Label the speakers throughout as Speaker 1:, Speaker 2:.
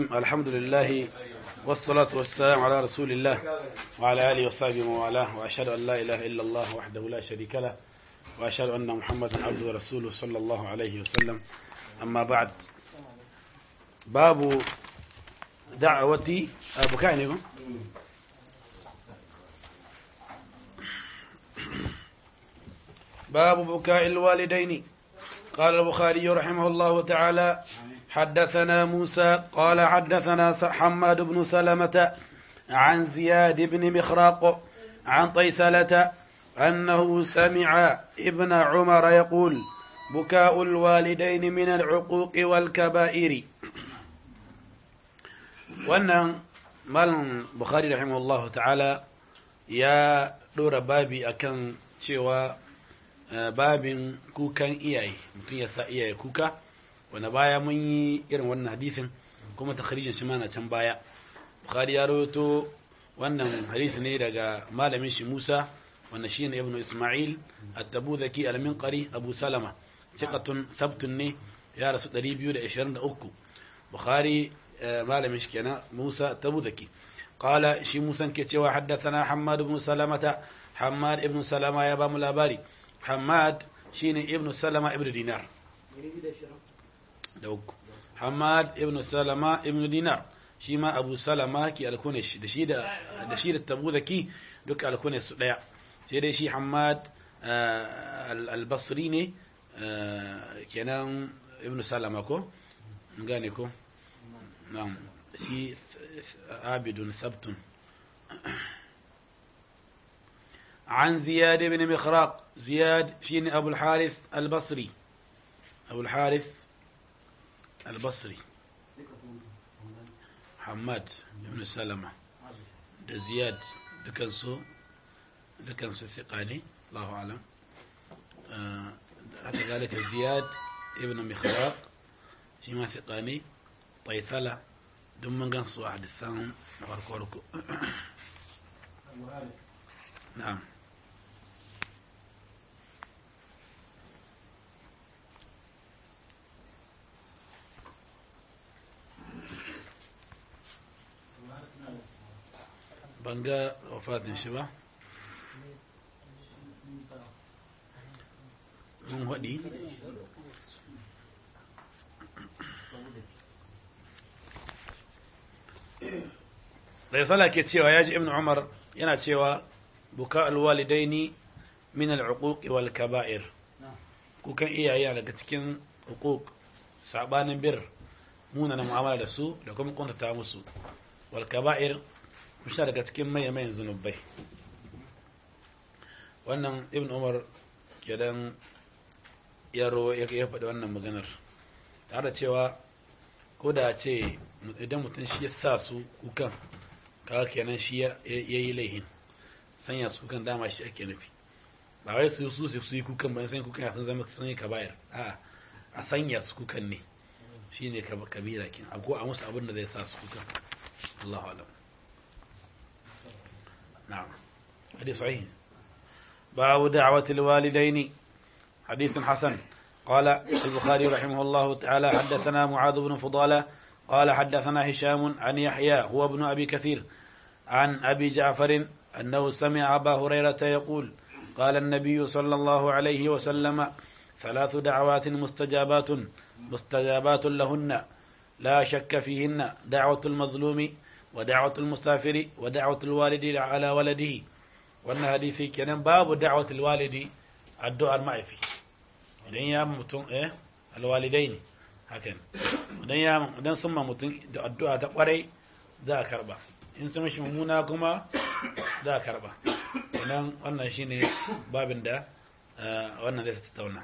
Speaker 1: الحمد لله والصلاة والسلام على رسول الله وعلى آله وصحبه وموالاه وأشهد أن لا إله إلا الله وحده لا شريك له وأشهد أن محمدا عبده ورسوله صلى الله عليه وسلم أما بعد باب دعوة أبو كعنب باب بكاء الوالدين قال البخاري رحمه الله تعالى حدثنا موسى قال حدثنا حماد بن سلمة عن زياد بن مخراق عن طيسلة أنه سمع ابن عمر يقول بكاء الوالدين من العقوق والكبائر وأن مال بخاري رحمه الله تعالى يا دور بابي أكن شوى babin kukan iyaye mutum ya sa iyaye kuka wanda baya mun yi irin wannan hadisin kuma takharijin shi mana can baya bukhari ya rawaito wannan hadisi ne daga malamin shi Musa wanda shine ibnu Isma'il at-Tabuzaki al-Minqari Abu Salama thiqatun thabtun ne ya rasu 223 bukhari malamin shi kenan Musa at-Tabuzaki قال شي موسى كيتشوا حدثنا حماد بن سلمة حماد ابن سلمة يا بام الأباري حماد شيني ابن سلمة ابن دينار دوك حماد ابن سلمة ابن دينار shi ma abu salama ki alkune shi da shi da da shi da tabu zaki duk alkune su daya sai dai shi hamad al-basri ne kenan ibn salama ko gane ko na'am shi abidun sabtun عن زياد بن مخراق زياد شين أبو الحارث البصري أبو الحارث البصري حماد بن سلمة ده زياد ده كان سو ده كان سو ثقاني الله أعلم آه حتى ذلك زياد ابن مخراق شيما ثقاني طيسلة دم من قنص واحد الثاني وركو نعم ban ga wafatin shi ba mun haɗi da sala ke cewa ya ji ibn umar yana cewa buka alwalidaini min al'uquq wal kaba'ir kukan iyaye daga cikin uquq sabanin bir muna na mu'amala da su da kuma kuntata musu wal kaba'ir sha daga cikin mayan zunubai wannan ibn umar kenan ya ya faɗi wannan maganar tare da cewa ko da ce idan mutum shi ya sa su kukan kaga kenan shi ya yi laihin sanya su kukan dama shi ake nufi ba wai su su su yi kukan bayan sanya kukan sun zama sun yi kabayar a a sanya su kukan ne shi ne kabira kin ko a musu abin da zai sa su kukan Allahu alam نعم حديث صحيح باب دعوة الوالدين حديث حسن قال البخاري رحمه الله تعالى حدثنا معاذ بن فضالة قال حدثنا هشام عن يحيى هو ابن أبي كثير عن أبي جعفر أنه سمع أبا هريرة يقول قال النبي صلى الله عليه وسلم ثلاث دعوات مستجابات مستجابات لهن لا شك فيهن دعوة المظلوم ودعوة المسافر ودعوة الوالد على ولده wannan hadisi kenan babu da'watul walidi addu'ar ma'aifi idan ya mutum eh alwalidai ne hakan idan ya idan sun ma mutum da addu'a ta kwarai za a karba in sun mishi mummuna kuma za a karba idan wannan shine babin da wannan zai tattauna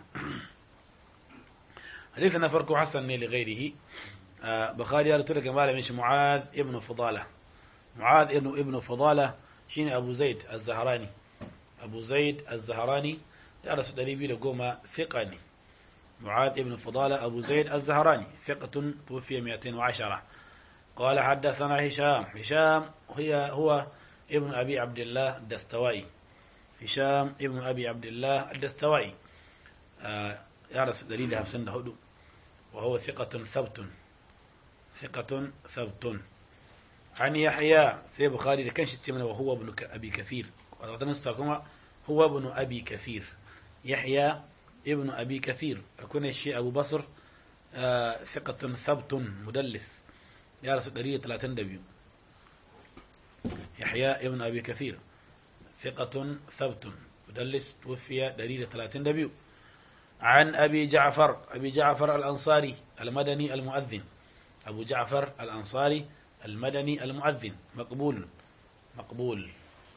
Speaker 1: hadisi na farko hasan ne li ghairihi بخاري قال تلك مال مش معاذ ابن فضالة معاذ ابن ابن فضالة شين أبو زيد الزهراني أبو زيد الزهراني درس دليبي لقوما ثقني معاذ ابن فضالة أبو زيد الزهراني ثقة توفي 210 قال حدثنا هشام هشام هي هو ابن أبي عبد الله الدستوائي هشام ابن أبي عبد الله الدستوائي آه يارس دليل همسن هدو وهو ثقة ثبت ثقة ثبت عن يحيى سي بخاري ده كان شتي من وهو ابن أبي كثير وتنسى هو ابن أبي كثير يحيى ابن أبي كثير أكون الشيء أبو بصر آه ثقة ثبت مدلس يا رسول دريه 32 يحيى ابن أبي كثير ثقة ثبت مدلس توفي دليل 32 عن أبي جعفر أبي جعفر الأنصاري المدني المؤذن أبو جعفر الأنصاري المدني المؤذن مقبول مقبول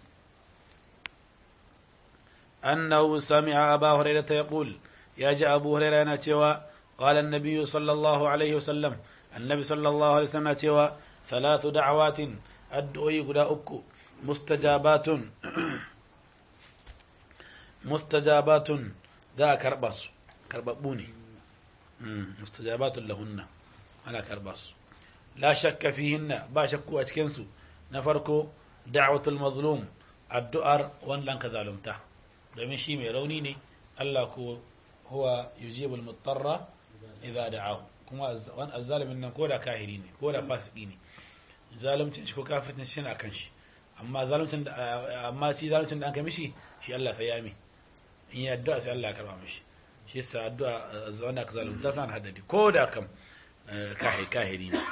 Speaker 1: أنه سمع أبا هريرة يقول يا جاء أبو هريرة نتوى قال النبي صلى الله عليه وسلم النبي صلى الله عليه وسلم نتوى ثلاث دعوات أدعي قد أكو مستجابات مستجابات ذا كرباس كربابوني مستجابات لهن أنا كرباس لا شك فيهن با شكو أتكنسو نفركو دعوة المظلوم الدؤر وان لن كذالمته domin shi mai rauni ne Allah ko huwa yujibul mutarra idza da'ahu kuma wan azzalimin nan ko da kahiri ne ko da fasiki ne zalimcin shi ko kafircin shi na kan shi amma zalimcin da amma shi zalimcin da an kai mishi shi Allah sai ya mi in ya addu'a sai Allah ya karba mishi shi yasa addu'a wanda ka zalunta tana haddadi ko da kam kahiri kahiri ne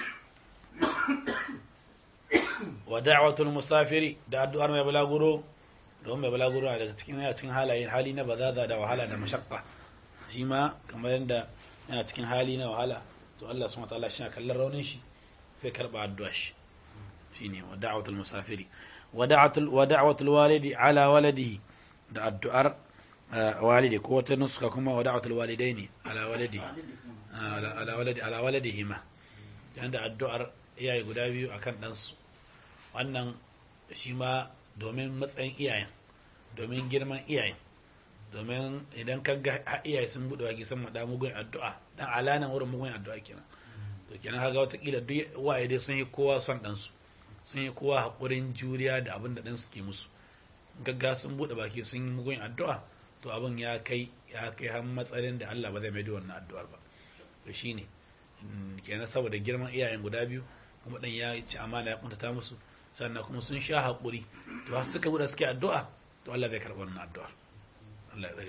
Speaker 1: wa da'watul musafiri da addu'ar mai balaguro don mai balaguro daga cikin yana cikin halayen hali na bazaza da wahala da mashakka shi ma kamar yadda yana cikin hali na wahala to Allah subhanahu wataala shi na kallon raunin shi sai karba addu'a shi shine wa da'watul musafiri wa da'watul wa da'watul walidi ala waladihi da addu'ar walidi ko wata nuska kuma wa da'watul walidaini ala waladihi ala waladi ala waladihima da addu'ar iyaye guda biyu akan ɗansu wannan shi ma domin matsayin iyayen domin girman iyayen domin idan ka ga iyaye sun buɗe wagi sun maɗa mugun addu'a dan alanan wurin mugun addu'a kenan to kenan kaga watakila duk waye dai sun yi kowa son ɗansu sun yi kowa haƙurin juriya da abin da ɗansu ke musu gagga sun buɗe baki sun yi mugun addu'a to abin ya kai ya kai har matsayin da Allah ba zai mai da wannan addu'ar ba to shine kenan saboda girman iyayen guda biyu kuma ɗan ya ci amana ya kuntata musu sannan kuma sun sha haƙuri to har suka buɗe suke addu'a to Allah zai karɓi wannan addu'a Allah ya tsare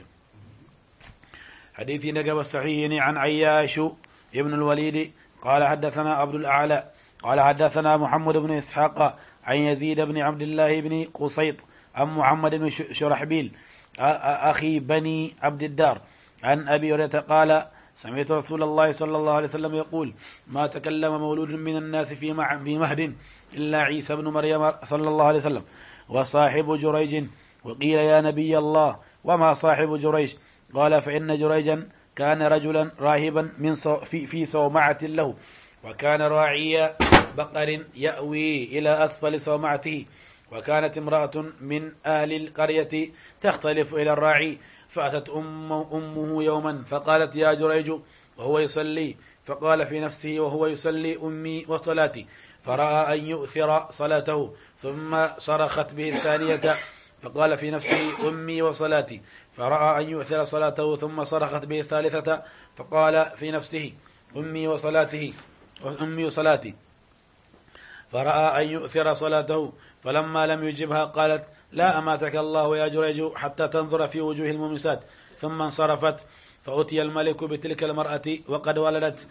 Speaker 1: حديثي نقب الصحيح عن عياش ابن الوليد قال حدثنا عبد الأعلى قال حدثنا محمد بن إسحاق عن يزيد بن عبد الله بن قصيط عن محمد بن شرحبيل أخي بني عبد الدار عن أبي هريرة قال سمعت رسول الله صلى الله عليه وسلم يقول ما تكلم مولود من الناس في مهد إلا عيسى بن مريم صلى الله عليه وسلم وصاحب جريج وقيل يا نبي الله وما صاحب جريج قال فإن جريجا كان رجلا راهبا من في, في صومعة له وكان راعي بقر يأوي إلى أسفل صومعته وكانت امرأة من أهل القرية تختلف إلى الراعي فأتت أم أمه يوما فقالت يا جريج وهو يصلي فقال في نفسه وهو يصلي أمي وصلاتي فرأى أن يؤثر صلاته ثم صرخت به الثانية فقال في نفسه أمي وصلاتي فرأى أن يؤثر صلاته ثم صرخت به الثالثة فقال في نفسه أمي وصلاته أمي وصلاتي فرأى أن يؤثر صلاته فلما لم يجبها قالت لا أماتك الله يا جريج حتى تنظر في وجوه الممسات ثم انصرفت فأتي الملك بتلك المرأة وقد ولدت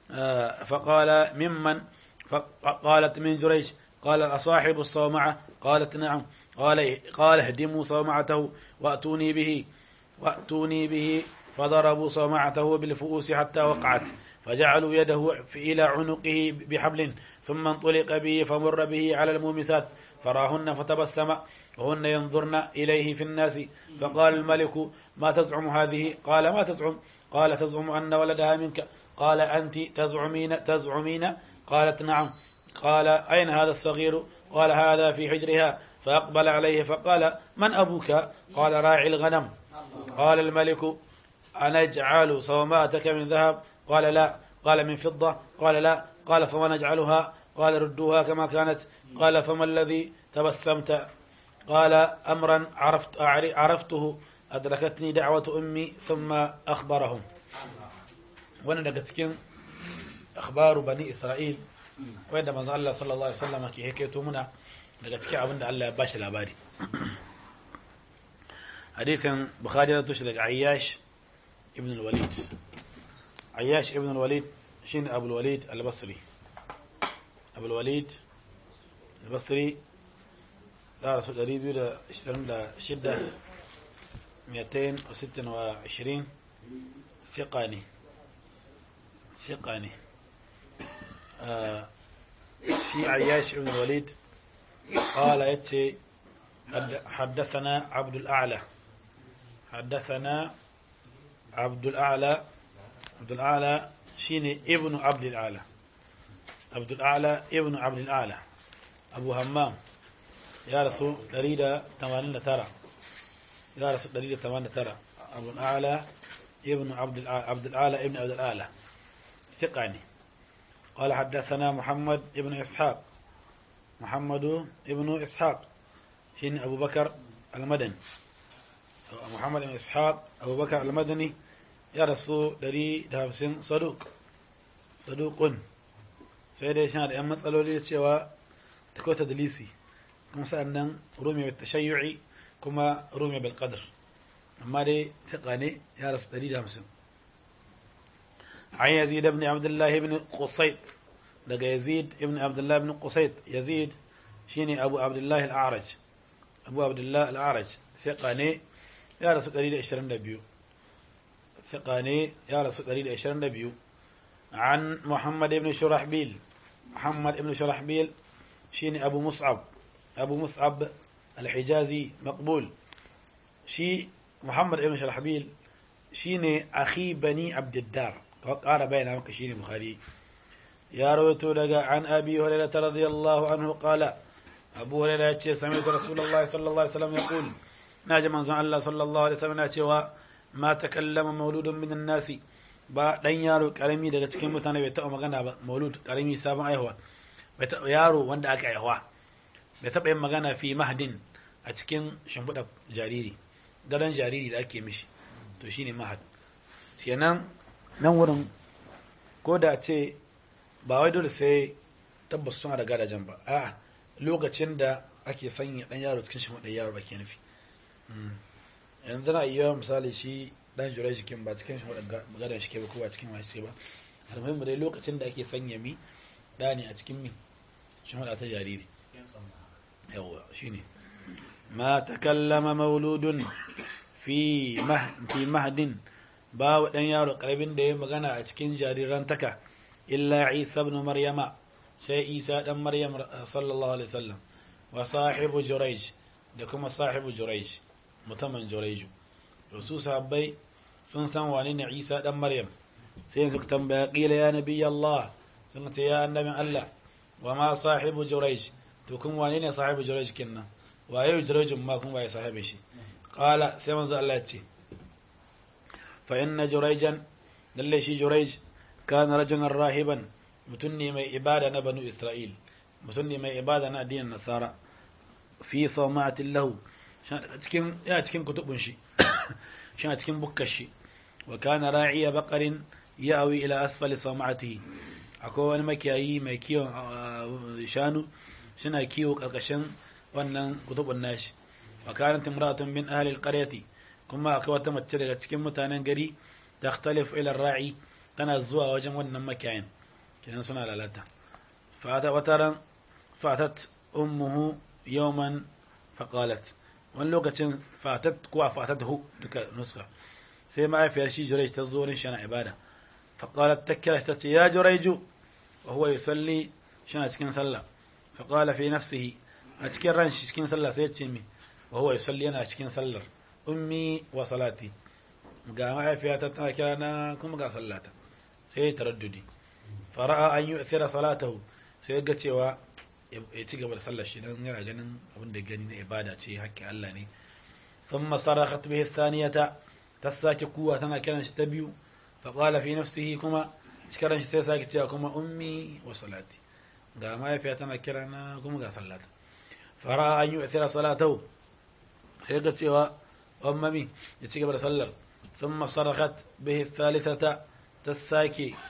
Speaker 1: فقال ممن فقالت من جريج قال أصاحب الصومعة قالت نعم قال قال اهدموا صومعته وأتوني به وأتوني به فضربوا صومعته بالفؤوس حتى وقعت فجعلوا يده إلى عنقه بحبل ثم انطلق به فمر به على المومسات فراهن فتبسم وهن ينظرن إليه في الناس فقال الملك ما تزعم هذه قال ما تزعم قال تزعم أن ولدها منك قال أنت تزعمين تزعمين قالت نعم قال أين هذا الصغير قال هذا في حجرها فأقبل عليه فقال من أبوك قال راعي الغنم قال الملك أنجعل صوماتك من ذهب قال لا قال من فضة قال لا قال فما نجعلها قال ردوها كما كانت قال فما الذي تبسمت قال أمرا عرفت عرفته أدركتني دعوة أمي ثم أخبرهم وانا daga cikin akhbaru bani isra'il wanda manzo Allah sallallahu alaihi wasallam ke hikaito muna daga cikin abin da Allah ya bashi labari hadithin bukhari da tushe daga ayyash ibn al-walid ayyash ibn al-walid shine abu al-walid al-basri abu al-walid al-basri da rasu 226 226 ثقة ne ثقة ne في عياش بن الوليد قال يتي حدثنا عبد الأعلى حدثنا عبد الأعلى عبد الأعلى شيني ابن عبد الأعلى عبد الأعلى ابن عبد الأعلى أبو همام يا رسول دريدة ثمانين ترى يا رسول دريدة ثمانين ترى أبو الأعلى ابن عبد الأعلى عبد الأعلى ابن عبد الأعلى ثقاني قال حدثنا محمد ابن إسحاق محمد ابن إسحاق شين أبو بكر المدني محمد بن إسحاق أبو بكر المدني يا رسول دري دافسين صدوق صدوق سيدي شان da ‘yan matsaloli da cewa da kota dalisi kuma sa'annan rumi bil tashayyu'i kuma rumi bil qadr amma dai taƙa ne ya rasu 150 عن يزيد بن عبد الله بن قصيط لقى يزيد بن عبد الله بن قصيط يزيد شيني أبو عبد الله الأعرج أبو عبد الله الأعرج ثقاني يا رسول قليل إشرين نبيو ثقاني يا رسول قليل إشرين نبيو عن محمد بن شرحبيل محمد بن شرحبيل شيني أبو مصعب أبو مصعب الحجازي مقبول شي محمد بن شرحبيل شيني أخي بني عبد الدار قال بين مكة شيني بخاري يا رويتو لقى عن أبي هريرة رضي الله عنه قال أبو هريرة سمعت رسول الله صلى الله عليه وسلم يقول ناجى من الله صلى الله عليه وسلم ناتشوا ما تكلم مولود من الناس ba dan yaro karami daga cikin mutane bai taɓa magana ba maulud karami sabon aihuwa bai taɓa yaro wanda aka aihuwa bai taɓa yin magana fi mahdin a cikin shimfiɗa jariri gadon jariri da ake mishi to shine mahad kenan nan wurin ko da ce ba wai dole sai tabbas suna da gadajen ba a lokacin da ake sanya dan yaro cikin shi madan yaro ake nufi yanzu na iya misali shi dan jure jikin ba cikin shi madan shi ke ba ko ba cikin shi ba almuhimmu dai lokacin da ake sanya mi da ne a cikin mi shi mada ta jariri yawa shine ma takallama mauludun fi fi mahdin ba wa dan yaro karabin da ya magana a cikin jarirantaka إلا عيسى بن مريم سي عيسى بن مريم صلى الله عليه وسلم وصاحب جريج دكما صاحب جريج متمن جريج رسول صحابي sun san wane ne Isa dan Maryam sai yanzu tambaya qila ya nabi Allah sun ce ya annabin Allah wa ma sahibu Jurayj to kun wane ne sahibu Jurayj kinnan waye Jurayj ma kun waye sahibi shi qala sai manzo Allah ya ce fa inna Jurayjan lalle shi Jurayj كان رجلا راهبا متني من عبادة بنو إسرائيل متني من عبادة دين النصارى في صومعة له cikin ya cikin kutubun shi shina cikin bukkar shi wa kana ra'iya baqarin ya'wi ila asfali sawma'atihi akwai wani makiyayi mai kiwon shanu shina kiwo karkashin wannan kutubun nashi wa kanat imra'atun min ahli alqaryati kuma akwai wata mace daga cikin mutanen gari takhtalifu ila ra'i tana zuwa wajen wannan makiyayin kenan suna lalata fata wataran fatat ummuhu yawman faqalat wani lokacin fatat kuwa fatat hu duka nuska sai mahaifiyar shi jurej ta zo wurin shi yana ibada faqalat ta kira ta ce ya jureju wa huwa yusalli shana cikin sallah faqala fi nafsihi a cikin ran shi cikin sallah sai ya ce mi wa huwa yusalli yana cikin sallar ummi wa salati ga mahaifiyata tana kira na kuma ga sallata sai ya taraddudi fara'a an yi tsira salatahu sai ga cewa ya ci gaba da sallar shi don yana ganin abin da gani na ibada ce hakkin Allah ne sun masara khatbihi thaniyata ta sake kuwa tana kiran shi ta biyu fa qala fi nafsihi kuma cikin shi sai sake cewa kuma ummi wa salati ga mahaifiya tana kira na kuma ga sallata fara'a an yi tsira salatahu sai ga cewa ummami ya ci gaba da sallar ثم صرخت به الثالثة تساكي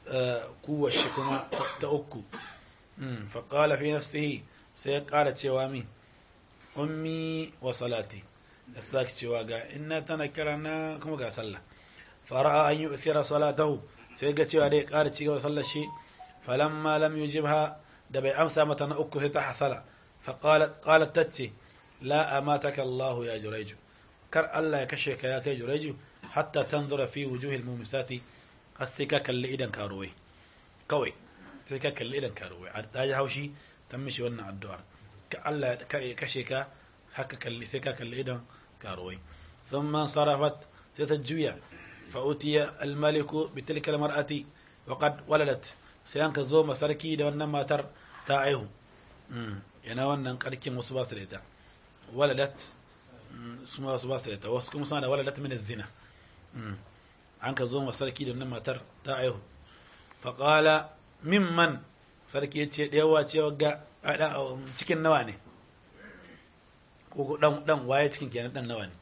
Speaker 1: kuwar shi kuma ta uku faƙala fi nafsihi sai ya ƙara cewa min ummi wa salati da sake cewa ga inna tana kira na kuma ga sallah fara'a an yi usira salatahu sai ga cewa dai ƙara cigaba sallar shi falamma lam yujibha da bai amsa mata na uku sai ta hasala faƙalat tacce la amataka Allah ya juraiju kar Allah ya kashe ka ya kai juraiju hatta tanzura fi wujuhil mumisati har sai ka kalli idan karuwai kawai sai ka kalli idan karuwai a ta ji haushi ta mishi wannan addu'ar ka Allah ya kashe ka haka kalli sai ka kalli idan karuwai sun man sarafat sai ta juya fa'utiya almaliku bi tilkal mar'ati wa qad waladat sai an ka zo masarki da wannan matar ta aihu yana wannan karkin wasu ba su da ita waladat su ma wasu ba su da ita wasu kuma suna da waladat min zina an ka zo masarki da wannan matar ta aihu faƙala mimman sarki ya ce ɗaya cewa ga cikin nawa ne ko ɗan ɗan waye cikin kenan ɗan nawa ne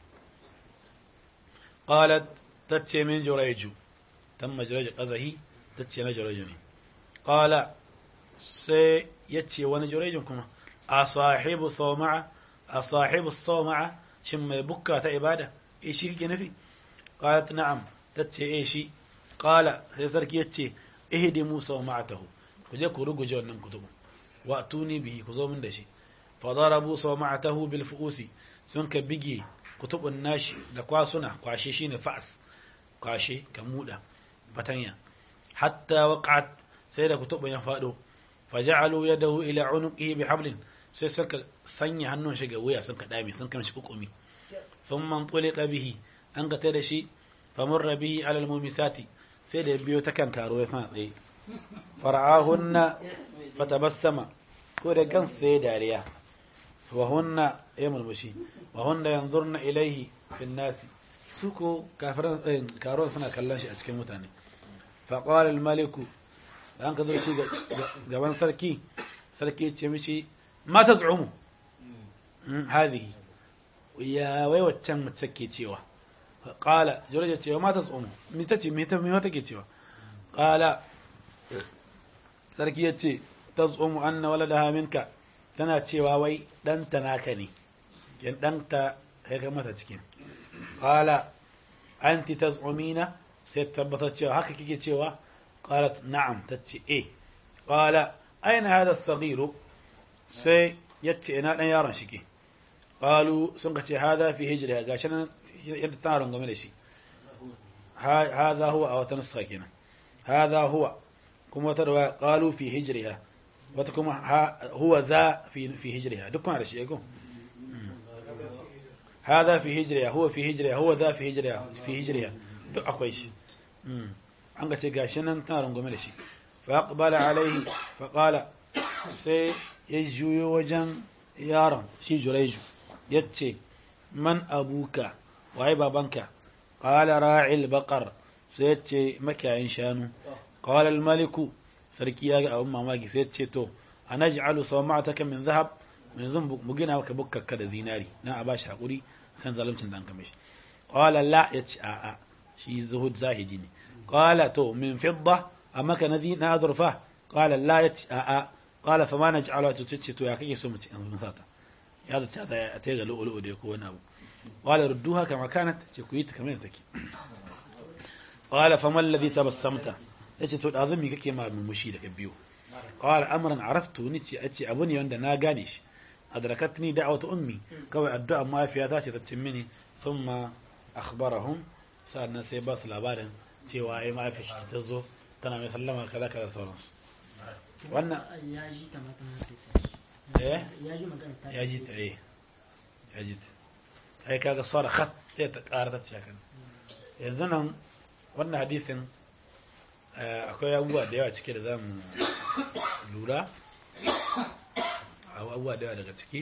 Speaker 1: qalat tace min jurayju dan majraj qazahi tace na jurayju ne qala sai yace wani jurayjin kuma a sahibu sawma'a a sahibu sawma'a shin mai bukka ta ibada eh shi kike nufi qalat na'am tace eh shi qala sai sarki yace ihdimu sawma'atahu ku je ku ruguje wannan kutubu wa tuni bihi ku zo min da shi fa darabu sawma'atahu bil fuusi sun ka bige kutubun nashi da kwasuna kwashe shine fa'as kwashe ka muda fatanya hatta waqa'at sai da kutubun ya fado faja'alu yadahu ila unuqihi bihablin sai suka sanya hannun shi ga wuya sun ka dame sun kan shi kukumi thumma tulika bihi an ga da shi famurra bihi ala almumisati sai da biyo ta kan karo ya sana tsaye fara'ahunna fatabassama ko da gan sai dariya wa hunna ya mulmushi wa hunna yanzurna ilaihi fin nasi su ko kafiran karo suna kallon shi a cikin mutane fa qala al maliku an ka zurfi gaban sarki sarki ya ce mishi ma taz'umu hadhihi ya wai waccan mace ke cewa qala jurja ce ma taz'umu mi tace me ta me wata ke cewa qala sarki ya ce taz'umu anna waladaha minka tana cewa wai ɗanta naka ne yan ɗanta ya ga mata cikin qala anti taz'umina sai tabbatar cewa haka kike cewa qalat na'am tace eh qala aina hada as-saghiru sai yace ina dan yaron shike qalu sun ka ce hada fi hijriha gashi nan yadda tana rungume da shi hada huwa a wata nuska kenan hada huwa kuma wata riwaya qalu fi hijriha wata kuma huwa za fi fi hijriha duk kuna da shi ko hada fi hijriha huwa fi hijriha huwa za fi hijriha fi hijriha duk akwai shi an ga ce gashi nan tana rungume da shi fa aqbala alaihi fa qala sai ya juyo wajen yaron shi juraiju yace man abuka waye babanka qala ra'il baqar sai yace makiyayin shanu qala al maliku sarki ya ga abin mamaki sai yace to anaj'alu sawma'ataka min dhahab yanzu mu gina maka bukkakka da zinari na a bashi hakuri kan zaluncin da an kame shi qala la yace a a shi zuhud zahidi ne qala to min fidda amma ka nadi na azurfa qala la yace a a qala fa ma naj'alu to tace to ya kake so mu ci an sata ya da ta ta ga lu'lu'u da ko wani abu qala rudduha kama kanat ce ku yi ta kamar take qala fa ma alladhi tabassamta yace to da azumi kake ma mumushi daga biyu qala amran araftu ni ce ace abu ne wanda na gane shi adrakatni da'watu ummi kawai addu'a mafiyata ce ta cin mini thumma akhbarahum sa'annan sai ba su labarin cewa ai mafi shi ta zo tana mai sallama kaza kaza sauransu wannan
Speaker 2: ya ji ta mata
Speaker 1: eh
Speaker 2: ya ji magana ta
Speaker 1: ya ji ta eh ya ji ta ai kaga sara khat sai ta ƙara ta cikin yanzu nan wannan hadisin akwai abubuwa da yawa cike da zamu lura abubuwa da yawa daga ciki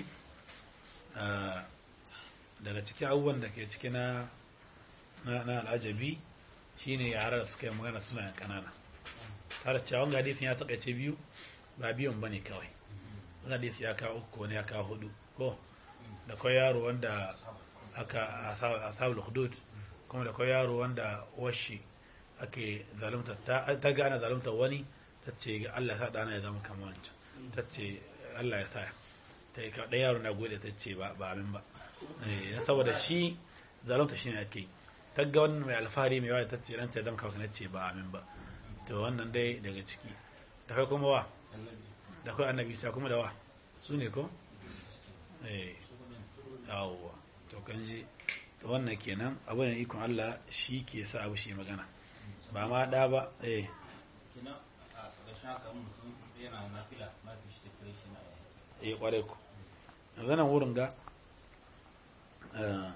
Speaker 1: daga cikin abubuwan da ke ciki na na al'ajabi shine yara da suka yi magana suna kanana tare cewa wanga hadisin ya takaice biyu ba biyun bane kawai wani hadisi ya kawo uku wani ya kawo hudu ko da kawai yaro wanda aka asabul hudud kuma da kawai yaro wanda washi ake zalunta ta ta ga ana zalunta wani ta ce ga Allah ya sa dana ya zama kamar wancan ta ce Allah ya sa ta yi kaɗai yaro na gode ta ce ba ba amin ba eh saboda shi zalunta shi ne ake ta ga wannan mai alfahari mai yawa ta ce ɗanta ya zama kamar na ce ba amin ba to wannan dai daga ciki da kai kuma wa da kai annabi isa kuma da wa su ne ko eh yawwa to kan ji to wannan kenan abu ne ikon Allah shi ke sa abu shi magana ba ma da ba eh
Speaker 3: kina a ƙarshen haka mutum yana nafila ma fi shi tafiye shi na
Speaker 1: eh kware ku yanzu nan wurin ga eh,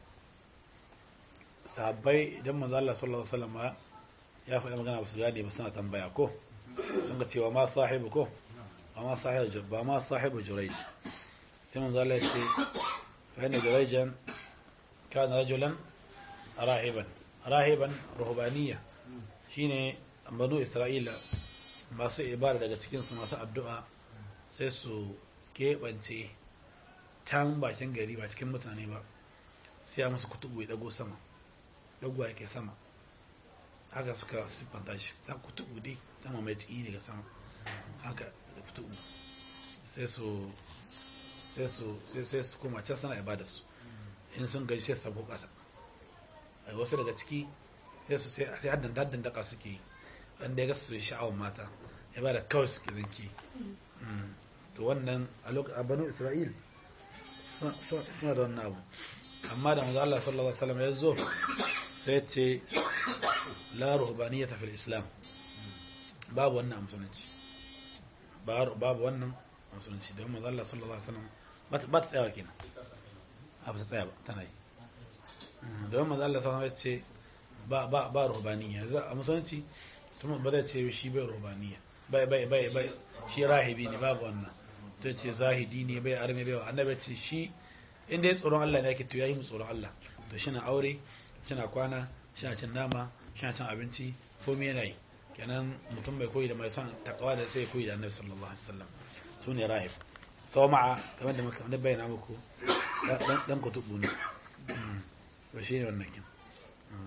Speaker 1: sahabbai idan manzo Allah sallallahu alaihi wasallam ya faɗi magana ba su gane ba suna tambaya ko sun ga cewa ma sahibu ko ba ma sahibu ba ma sahibu jurayj sai manzo Allah ya ce fa inna jurayjan kana rajulan rahiban rahiban ruhbaniyya shine banu isra'ila masu ibada daga cikin su masu addu'a sai su keɓance can bakin gari ba cikin mutane ba sai ya musu kutubu ya dago sama dagowa yake sama haka suka siffanta shi ta kutubu dai sama mai ciki daga sama haka da kutubu sai su sai su sai sai su koma can suna ibada su in sun gaji sai su sabo kasa a wasu daga ciki sai su sai sai haddan haddan daka suke yi dan da ya ga su sha'awar mata ibada kawai suke zanki Mm. to wannan a lokacin a banu isra'il suna- suna suna da wannan abu amma da manzo Allah sallallahu alaihi wasallam ya zo sai ce la ruhbaniyata fil islam babu wannan a musulunci Ba- babu wannan a musulunci don manzo Allah sallallahu alaihi wasallam ba ta ba ta tsayawa kenan a ba ta tsaya ba tana yi Mm, don manzo Allah sallallahu alaihi wasallam ya ce ba ba ba ruhbaniyya yanzu a musulunci tun ba zai ce shi bai ruhbaniyya bai bai bai bai shi rahibi ne babu wannan to ce zahidi ne bai arme bai wa annabi ce shi inda ya tsoron Allah ne yake to yayi mu tsoron Allah to shi na aure shi na kwana shi na cin nama shi na cin abinci komai yana yi kenan mutum mai koyi da mai son takawa da sai koyi da annabi sallallahu alaihi wasallam su ne rahib sawma'a kamar da muka da bayyana muku dan dan kutubu ne Mm. to shi ne wannan kin Mm.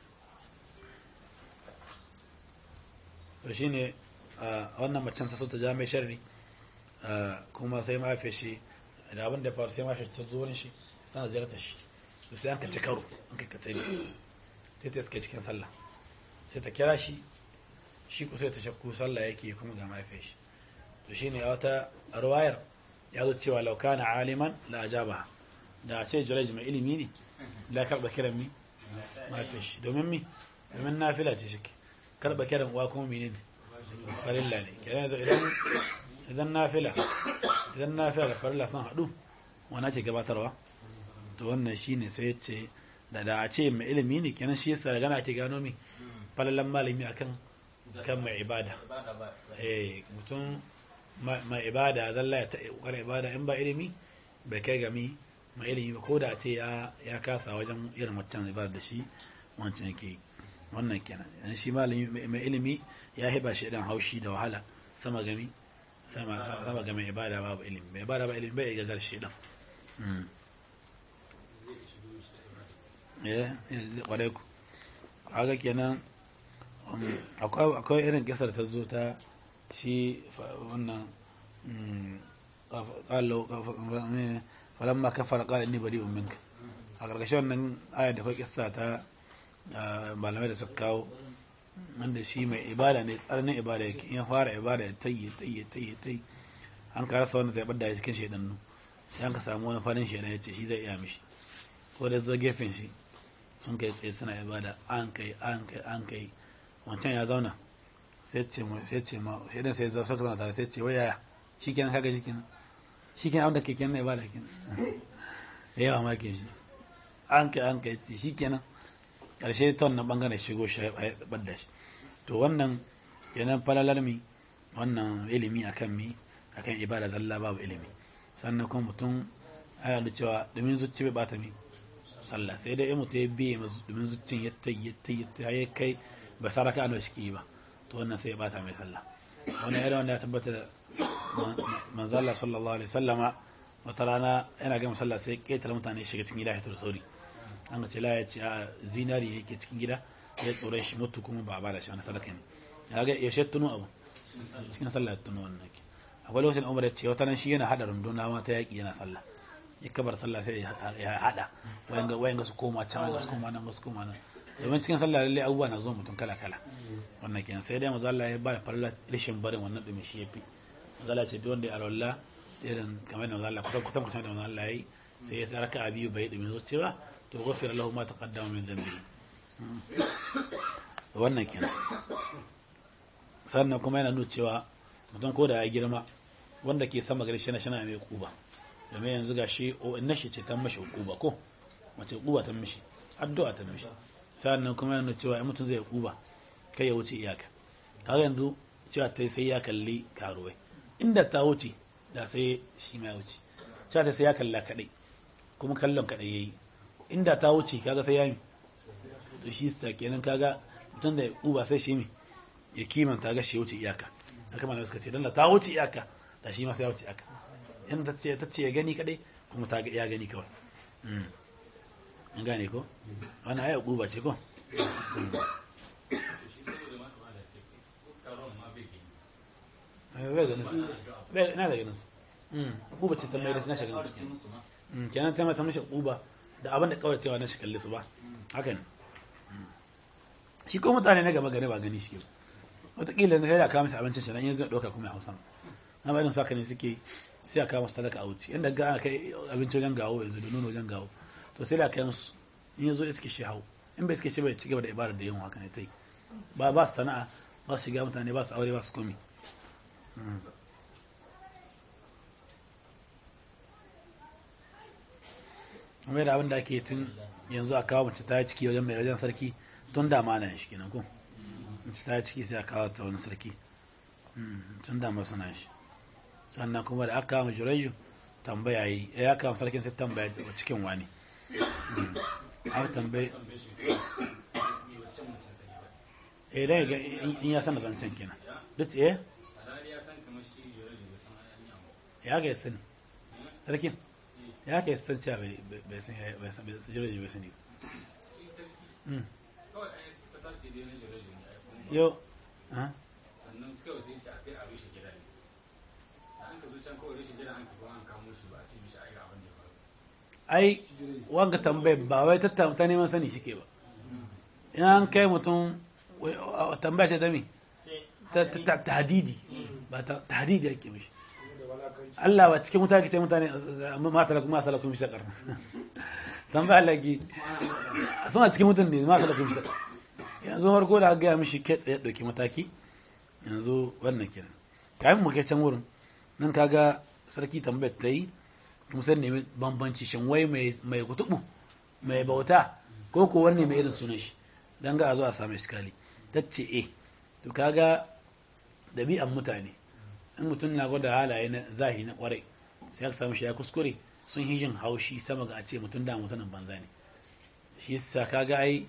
Speaker 1: to shi ne a wannan macen ta so ta ja mai sharri a, kuma sai mafi shi da abin da ya faru sai mafi ta zo wurin shi tana ziyartar shi to sai an ka ci karo an ka katari sai ta iske cikin sallah sai ta kira shi shi ku sai ta shakku sallah yake kuma ga mafi shi to shi ne a wata ruwayar ya zo cewa laukana aliman la ajaba da a ce juraj mai ilimi ne la karɓa kiran mi mafi shi domin mi domin nafila ce shi karɓa kiran uwa kuma menene farilla ne kenan yanzu idan idan nafila idan nafila da farilla sun haɗu wana ce gabatarwa to wannan shine sai ya ce da da a ce mai ilimi ne kenan shi yasa daga na ake gano mi falalan malami akan kan mai ibada
Speaker 3: ibada ba
Speaker 1: eh mutum ma- mai ibada zalla ya ta ƙoƙarin ibada in ba ilimi bai kai ga mi mai ilimi ba ko da ce ya ya kasa wajen irin wancan ibada da shi wancan yake yi. wannan kenan yan shi malami mai- mai ilimi ya hiba shi idan haushi da wahala sama gami sama sama ga mai ibada babu ilimi mai ibada ba ilimi bai ga gar shi dan mm eh eh, kwarai ku kaga kenan um, akwai akwai irin kisar ta zo ta shi fa- wannan mm, qaf- qala qaf- me, falamma kafara qala inni bari'un minka a ƙarƙashin wannan aya da akwai kissa ta ah, malamai da suka kawo wanda shi mai ibada ne tsananin ibada yake in ya fara ibada ya tayi tayi tayi tayi an ka rasa wanda zai bada ya cikin shaidannu sai an ka samu wani farin shaidan ya ce shi zai iya mishi ko da zo gefen shi sun kai tsaye suna ibada an kai an kai an kai wancan ya zauna sai ce ma sai ce ma shaidan sai zo suka zauna tare sai ce waya shi kenan kaga shi kenan shi kenan abin da ke kenan ibada kenan yawa ma ke shi an kai an kai ce shi kenan ƙarshe ta wannan ɓangaren shigo shi ya ɓadda shi to wannan kenan falalar mi wannan ilimi akan mi akan ibada zalla babu ilimi sannan kuma mutum ana da cewa domin zuci bai bata mi sallah sai dai in mutum ya biye ma domin zuccin ya ta ya ta ya ta ya kai ba sa raka ana shi ke yi ba to wannan sai ya bata mai sallah wannan irin wanda ya tabbata da manzo Allah sallallahu alaihi wasallama wata rana yana gama sallah sai ƙetare mutane shiga cikin gida ya fito da sauri an ce la ya ce a zinari yake cikin gida ya tsoron shi mutu kuma ba a ba da shi wani sadaka ne ya ga yaushe tuno abu cikin sallah ya tuno wannan ke akwai lokacin umar ya ce wata nan shi yana hada runduna ma ta yaƙi yana sallah ya kabar sallah sai ya hada wayan ga wayan ga su koma can ga su koma nan ga su koma nan domin cikin sallah lalle abubuwa na zuwa mutum kala kala wannan kenan sai dai manzo Allah ya ba da farla rishin barin wannan dumi shi yafi manzo Allah ce duk wanda ya alwala irin kamar da manzo Allah kutan kutan kutan da manzo Allah yayi sai ya saraka a biyu bai dumi zuciya to ghafira lahu ma taqaddama min dhanbi wannan kenan sannan kuma yana nuna cewa mutum ko da ya girma wanda ke sama gari shi na shi na mai kuba domin yanzu ga shi o na shi ce ta mashi kuba ko mace kuba ta mishi addu'a ta mishi sannan kuma yana cewa in mutum zai kuba kai ya wuce iyaka kaga yanzu cewa ta sai ya kalli karuwai inda ta wuce da sai shi ma ya wuce cewa ta sai ya kalla kadai kuma kallon kadai yayi inda ta wuce kaga sai ya mi to shi sa kenan kaga mutum da ya kuba sai shi mi ya kimanta ga shi wuce iyaka haka malamai suka ce dan da ta wuce iyaka da shi ma sai ya wuce iyaka in ta ce ta ce ya gani kadai kuma ta ga ya gani kawai an gane ko wannan aya guba ce ko bai ganin su bai ina da ganin su guba ce ta mai da na shiga su kenan ta mata mashi guba da abin da kawai cewa na shi kalli su ba haka ne shi ko mutane na gaba gane ba gani shi ke wataƙila na sai da kawo masa abincin shi nan yanzu ya ɗauka kuma ya hausa na bayan saka ne suke sai a kawo masu talaka a wuce inda ga aka kai abinci wajen gawo yanzu da nono wajen gawo to sai da kai musu in yanzu iske shi hau in bai iske shi bai cigaba da ibadar da yin haka ne ta yi ba ba su sana'a ba su shiga mutane ba su aure ba su komi kuma da abin da ake tun yanzu a kawo mace ta ciki wajen mai wajen sarki tun da ma na shi kenan ko mace ta ciki sai a kawo ta wani sarki tun da ma suna shi sannan kuma da aka kama juraju tambaya yi ya kama sarkin sai tambaya a cikin wani aka tambaye eh dai ga in ya san da zancen kenan duk eh ya ga sani sarkin ya ga san cewa bai san bai san bai san juraju bai sani yo ha
Speaker 3: sannan kawai sai ce a kai a rushe gida ne da an ka zo can kawai rushe gida an ka zo an kamo shi ba a ce mishi ai ga abin da ya faru
Speaker 1: ai wanga tambayar ba wai ta ta neman sani shike ba in an kai mutum tambaya ce ta mi ta tahdidi ba ta tahdidi ake mishi Allah ba cikin mutane ce mutane ma salakum ma salakum bisa karna tambaya Allah ki suna cikin mutane ma salakum bisa yanzu farko da aka gaya mishi kai tsaye dauki mataki yanzu wannan kenan kayan mu kai can wurin nan kaga sarki tambayar ta yi kuma sai nemi bambanci shin wai mai kutubu mai bauta ko ko wanne mai irin sunan shi dan ga a zo a samu iskali ta ce eh to kaga dabi'an mutane in mutum na gwada halaye na zahi na kwarai sai aka samu shi ya kuskure sun yi jin haushi sama ga a ce mutum da mutumin banza ne shi yasa kaga ai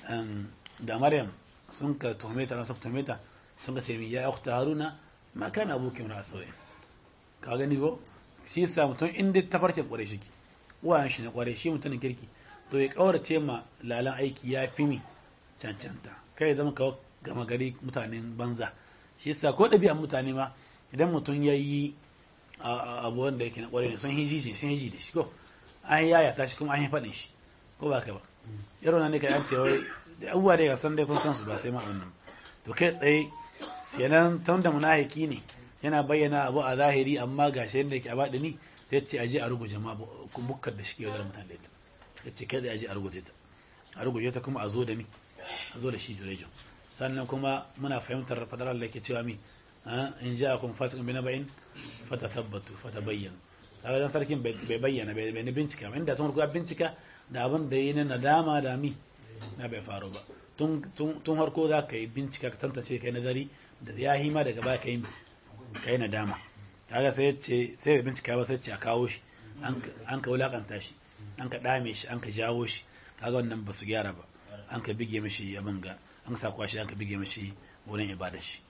Speaker 1: da maryam sun ka tuhume ta rasu tuhume ta sun ka ce mi ya ukhta haruna ma kana abuki min asawai ka gani ko shi yasa mutum inda ta farce kware shi uwayen shi na kware shi mutumin kirki to ya kaurace ma lalan aiki ya fi mi cancanta kai ya zama kawo gama gari mutanen banza shi yasa ko ɗabi'an mutane ma idan mutum ya yi abu wanda yake na kware ne sun hiji sun hiji da shi ko an yaya ta shi kuma an yi faɗin shi ko ba ka ba yaro na ne ka an ce wai abubuwa da ya san dai kun san su ba sai ma wannan to kai tsaye kenan tun da munafiki ne yana bayyana abu a zahiri amma ga shi yadda yake a baɗi ni sai ce aje a ruguje ma bukkar da shi ke wajen mutane da ita ya ce kai da aje a ruguje ta a ruguje ta kuma a zo da mi a zo da shi jurejo sannan kuma muna fahimtar fadar Allah ke cewa mi in ja kun fasikin bi na bayin fata tabbatu fata bayyana kaga dan sarkin bai bayyana bai ni bincika ba inda sun rubuta bincika da abin da yi na nadama da mi na bai faru ba tun harko za ka yi bincika ka tantance kai nazari da ya hima daga baya ka yi kai nadama kaga sai ce sai bai bincika ba sai ce a kawo shi an ka wulakanta shi an ka dame shi an ka jawo shi kaga wannan ba su gyara ba an ka bige mishi abin ga an sa kwashi an ka bige mishi wurin ibada shi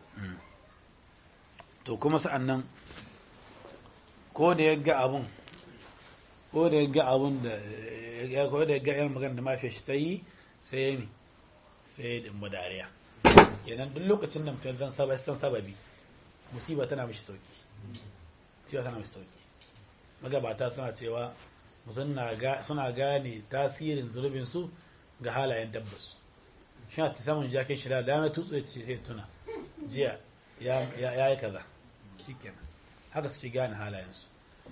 Speaker 1: to kuma sa'an nan ko da ya ga abun ko da ya ga abun da ko da ya ga yan magana da mafiya shi ta yi sai ya mi sai da mu dariya kenan duk lokacin da mutum zan saba san sababi musiba tana mishi sauki musiba tana mishi sauki magabata suna cewa mutum na ga suna gane tasirin zulubin su ga halayen dabbas shi ta samun jakin shi da dama tutsu ya ce sai tuna jiya ya ya yi kaza shikenan haka suke gane halayensu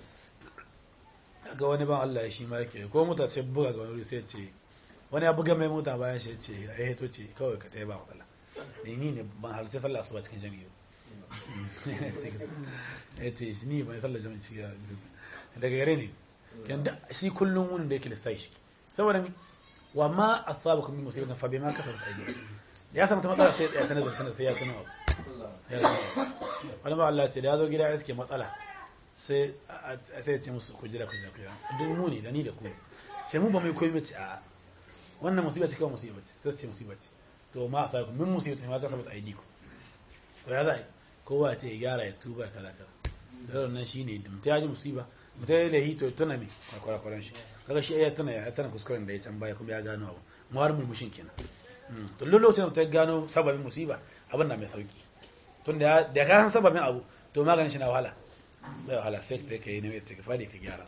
Speaker 1: ga wani ban Allah shi ma yake ko mota ce buga ga wani sai ce wani ya buga mai mota bayan shi ce ya heto ce kawai ka taya ba matsala ni ni ne ban halarci sallah asuba cikin jami'i ba ya ce ni ban sallah jami'i cikin daga gare ne yanda shi kullum wunin da yake lissai shi saboda mi wa ma asabakum min musibatin fa bima kasabat aydikum ya samu ta matsala sai ya tana zartana sai ya tana abu wani ba Allah ce da ya zo gida ya suke matsala sai sai ce musu ku jira ku jira ku jira duk mu ne da ni da ku ce mu ba mai koyi mace a wannan musiba ce kawai musiba ce sai ce musiba ce to ma a sa ku min musiba ce ma ka sabata ID ku to ya za kowa ta ya gyara ya tuba kaza kaza da wannan shine da mutum ya ji musiba mutum ya lahi to tuna me kwarakwaran shi kaga shi ya tuna ya tana kuskuren da ya can baya kuma ya gano abu mu har mulmushin kenan to lokacin da mutum ya gano sababin musiba abin na mai sauki tun da ya ka san sababin abu to maganin shi na wahala bai wahala sai ka yi nemi istighfari ka gyara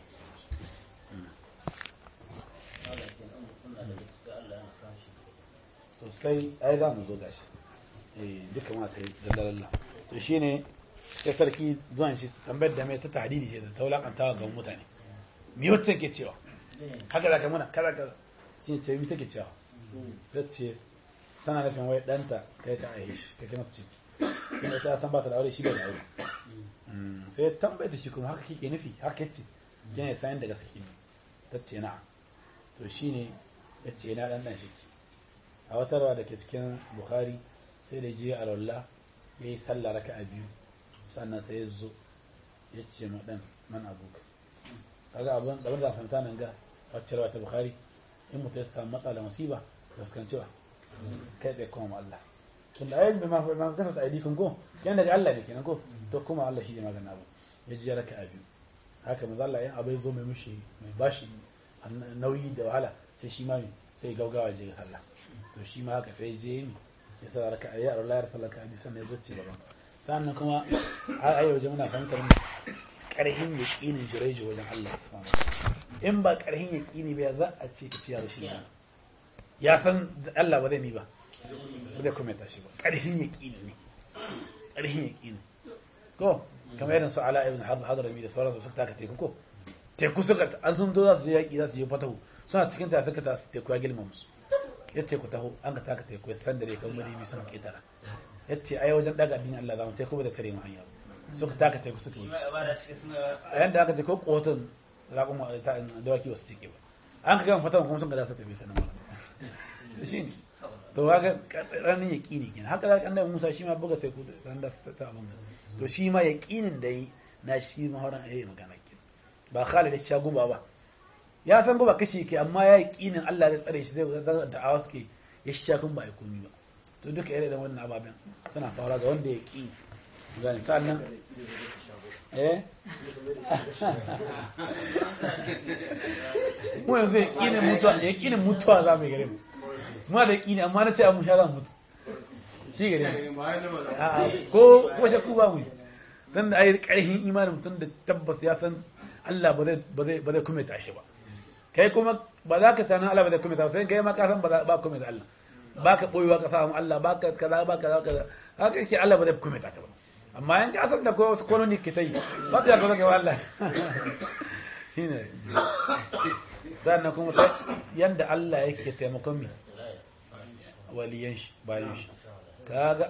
Speaker 1: sosai ai za mu zo gashi eh duka ma ta yi dallalalla to shine sai sarki zuwan shi tambayar da mai ta tahdidi ce da ta wulakantawa ga mutane me wacce ke cewa haka da ka muna kaza kaza shi ce mi take cewa ta ce tana nufin wai ɗanta kai ka aihe shi kai kai mata ciki kuma ta san ba ta da aure shi bai da aure sai tambaye ta shi kuma haka kike nufi haka yace yana sayan daga saki ne ta ce na to shine ya ce na dan dan shi a wata rawa da ke cikin bukhari sai da je alwallah ya yi sallah raka a biyu sannan sai ya zo ya ce ma dan man abuka kaga abin da da fahimta nan ga wacce rawa ta bukhari in mutum ya samu matsala musiba fuskanci ba kai bai kuma Allah tun da ayyukan ma ma kasa ta aidi kun ko yana daga Allah ne kenan ko to kuma Allah shi ne maganin abu ya ji ya raka a biyu haka manzo Allah in abu ya zo mai mushi mai bashi nauyi da wahala sai shi ma sai gaugawa je ga sallah to shi ma haka sai je ni ya sa raka a yaro layar sallar ka abi sannan ya zo ci gaban sannan kuma a ayi waje muna fahimtar karhin yaqinin jureji wajen Allah subhanahu in ba karhin yaqini ba za a ce ka ci yaro shi ya san Allah ba zai mi ba ba zai kuma tashi ba karhin yaqini ne karhin yaqini ko kamar irin su ala ibn hadrami da sauransu suka taka teku ko teku suka an sun zo za su je yaƙi za su je fatahu suna cikin ta suka ta teku ya gilma musu ya ce ku taho an ka taka teku ya san da dai kan mulimi suna ketara ya ce ai wajen daga addinin Allah zamu teku ba da tare mu hanya suka taka teku suka wuce a yanda aka ce ko kotun raƙon dawaki ba su cike ba an ka gama fatahu kuma sun ka da suka bi ta nan shi ne to haka ranin yaƙini kenan haka da annabi Musa shi ma buga teku san da ta abin to shi ma yaƙinin da yi na shi ma horon ayi magana kenan ba Khalid ya sha guba ba ya san guba kashi ke amma ya yaƙinin Allah zai tsare shi zai zan da awa suke ya sha kun ba ya komi ba to duka irin da wannan ababen suna fara ga wanda ya ƙi gani sannan eh mu yanzu yaƙinin mutuwa yaƙinin mutuwa za mu yi gare mu muna da yaƙini amma na ce a musha za mu mutu shi gare mu ko ko shakku ba mu tun da ayi ƙarfin imanin mutum da tabbas ya san Allah ba zai ba zai ba zai kuma tashi ba kai kuma ba za ka tana Allah ba zai kuma tashi sai kai ma ka san ba ba kuma da Allah ba ka boyewa ka samu Allah ba ka kaza ba kaza kaza haka yake Allah ba zai kuma tashi ba amma in ka san da ko wasu koloni ke tai ba ta ga ga Allah shine sannan kuma yanda Allah yake taimakon mi waliyan shi bayan shi kaga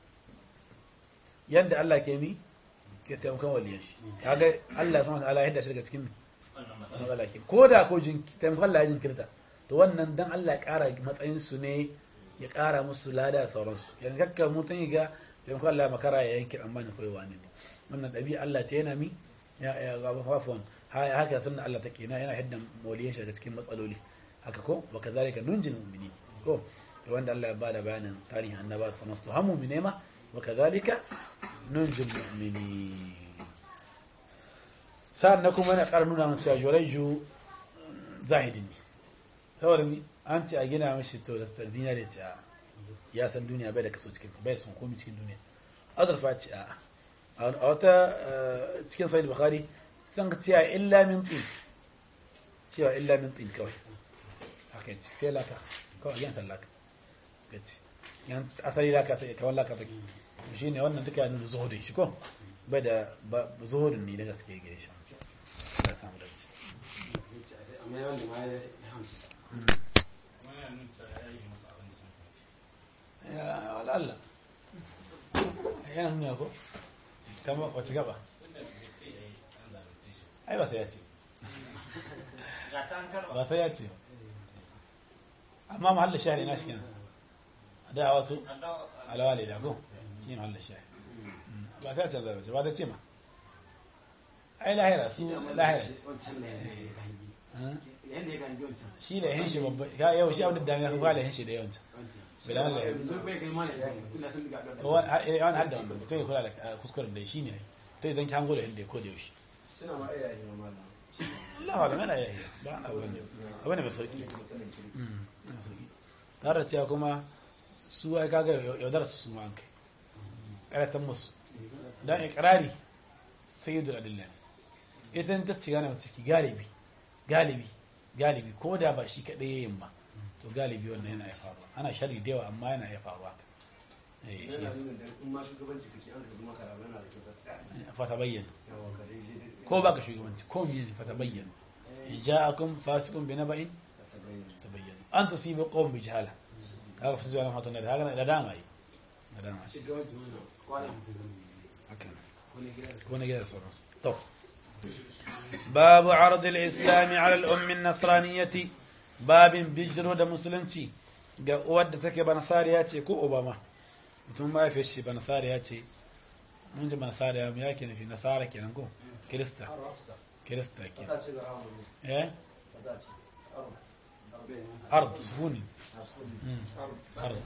Speaker 1: yanda Allah ke mi ke taimakon waliyan shi kaga Allah subhanahu wa ta'ala yadda shi daga cikin matsala ke ko da ko jin taimakon Allah ya jinkirta to wannan dan Allah ya kara matsayin su ne ya kara musu lada da sauransu yanzu kakka mutum ya ga taimakon Allah makara ya yanke amma ne koyi wani ne wannan ɗabi'a Allah ce yana mi ya ya ga fafon haka sunna Allah take na yana hidda waliyan shi daga cikin matsaloli haka ko wa kazalika nunjil mu'minin ko wanda Allah ya bada bayanin tarihin annaba su masu hamu mu'mine ma wa kazalika nunjil mu'minin sa'an na kuma yana ƙara nuna mana cewa juraiju zahidin ne saboda ni an ce a gina mashi to da zinare ce a ya san duniya bai da kaso cikin bai son komai cikin duniya azurfa ce a a wata eh, cikin sahih bukhari san ka cewa illa min tin cewa illa min tin kawai haka yace sai laka kawai yan laka gaci yan asali laka ta kawai laka take shi ne wannan duka ya nuna zuhudin shi ko bai da ba- zuhudin ne da gaske gare shi ya samu dace
Speaker 4: amma yawan da ma ya hamsu
Speaker 3: kuma yana nuna cewa ya yi masa abin da sun kai
Speaker 1: ya wala Allah yana nuna ko kama wace gaba
Speaker 3: tunda bai ce ya yi an zalunce shi
Speaker 1: ai ba sai ya ce
Speaker 4: ga ta an karba
Speaker 1: ba sai ya ce amma mahallin shahri na shi kenan da wato alawali da ko shi ne mahallin shahri ba sai ya ce zai ba ta ce ma ai lahira su lahira
Speaker 4: wancan da ya gangi
Speaker 1: Hmm?
Speaker 4: yanda ya gangi wancan
Speaker 1: shi da yin shi babba ya yau shi abin da dami ya fara yin shi da yawanci
Speaker 4: wancan
Speaker 1: Bilal da ya-
Speaker 4: yanzu bai kai mana yanzu tunda sun ga
Speaker 1: to wani wani hadda wannan mutum ya kula da eh, kuskuren da shi ne to zan ki hango da inda ya koda yaushe
Speaker 5: suna ma iyaye ma malam
Speaker 1: Allah wala mana yayi ba na wani abu ne mai sauki
Speaker 5: mutumin kirki
Speaker 1: Mm, mai sauki tare da cewa kuma su ai kaga yaudar su su ma an kai karatan musu dan ikrari sayyidul adilla ne ita ta ci gane ciki galibi galibi galibi ko da ba shi kadai yayin ba to galibi wannan yana iya faruwa ana shari da yawa amma yana iya faruwa eh shi
Speaker 5: yana
Speaker 1: yasa
Speaker 5: nuna da in ma shugabanci kake an ka zama karamu yana da kyau gaskiya
Speaker 1: fata bayyana
Speaker 5: yawa ka dai je
Speaker 1: ko baka shugabanci ko miye ne fata bayyana in ja'akum fasiqun bi naba'in
Speaker 5: ta bayyana
Speaker 1: tabayyana an tusibu qawm bi jahala kaga fasu zuwa hatan da haka da dama yi da dama shi
Speaker 4: shugabanci wannan kwanan
Speaker 1: haka
Speaker 4: wani gida da
Speaker 1: ko ne ga sauransu to babu arad al-islam ala al-umm an-nasraniyyah babin bijiro da musulunci ga uwar da take banasariya ce ko obama mutum ma ya fi shi banasariya ce mun ji banasariya mu yake nufi nasara kenan ko kirista kirista kenan
Speaker 5: ta ce ga hawa ne
Speaker 1: eh
Speaker 5: ta ce aro
Speaker 1: ard sukuni
Speaker 5: asuli
Speaker 1: Mm. ard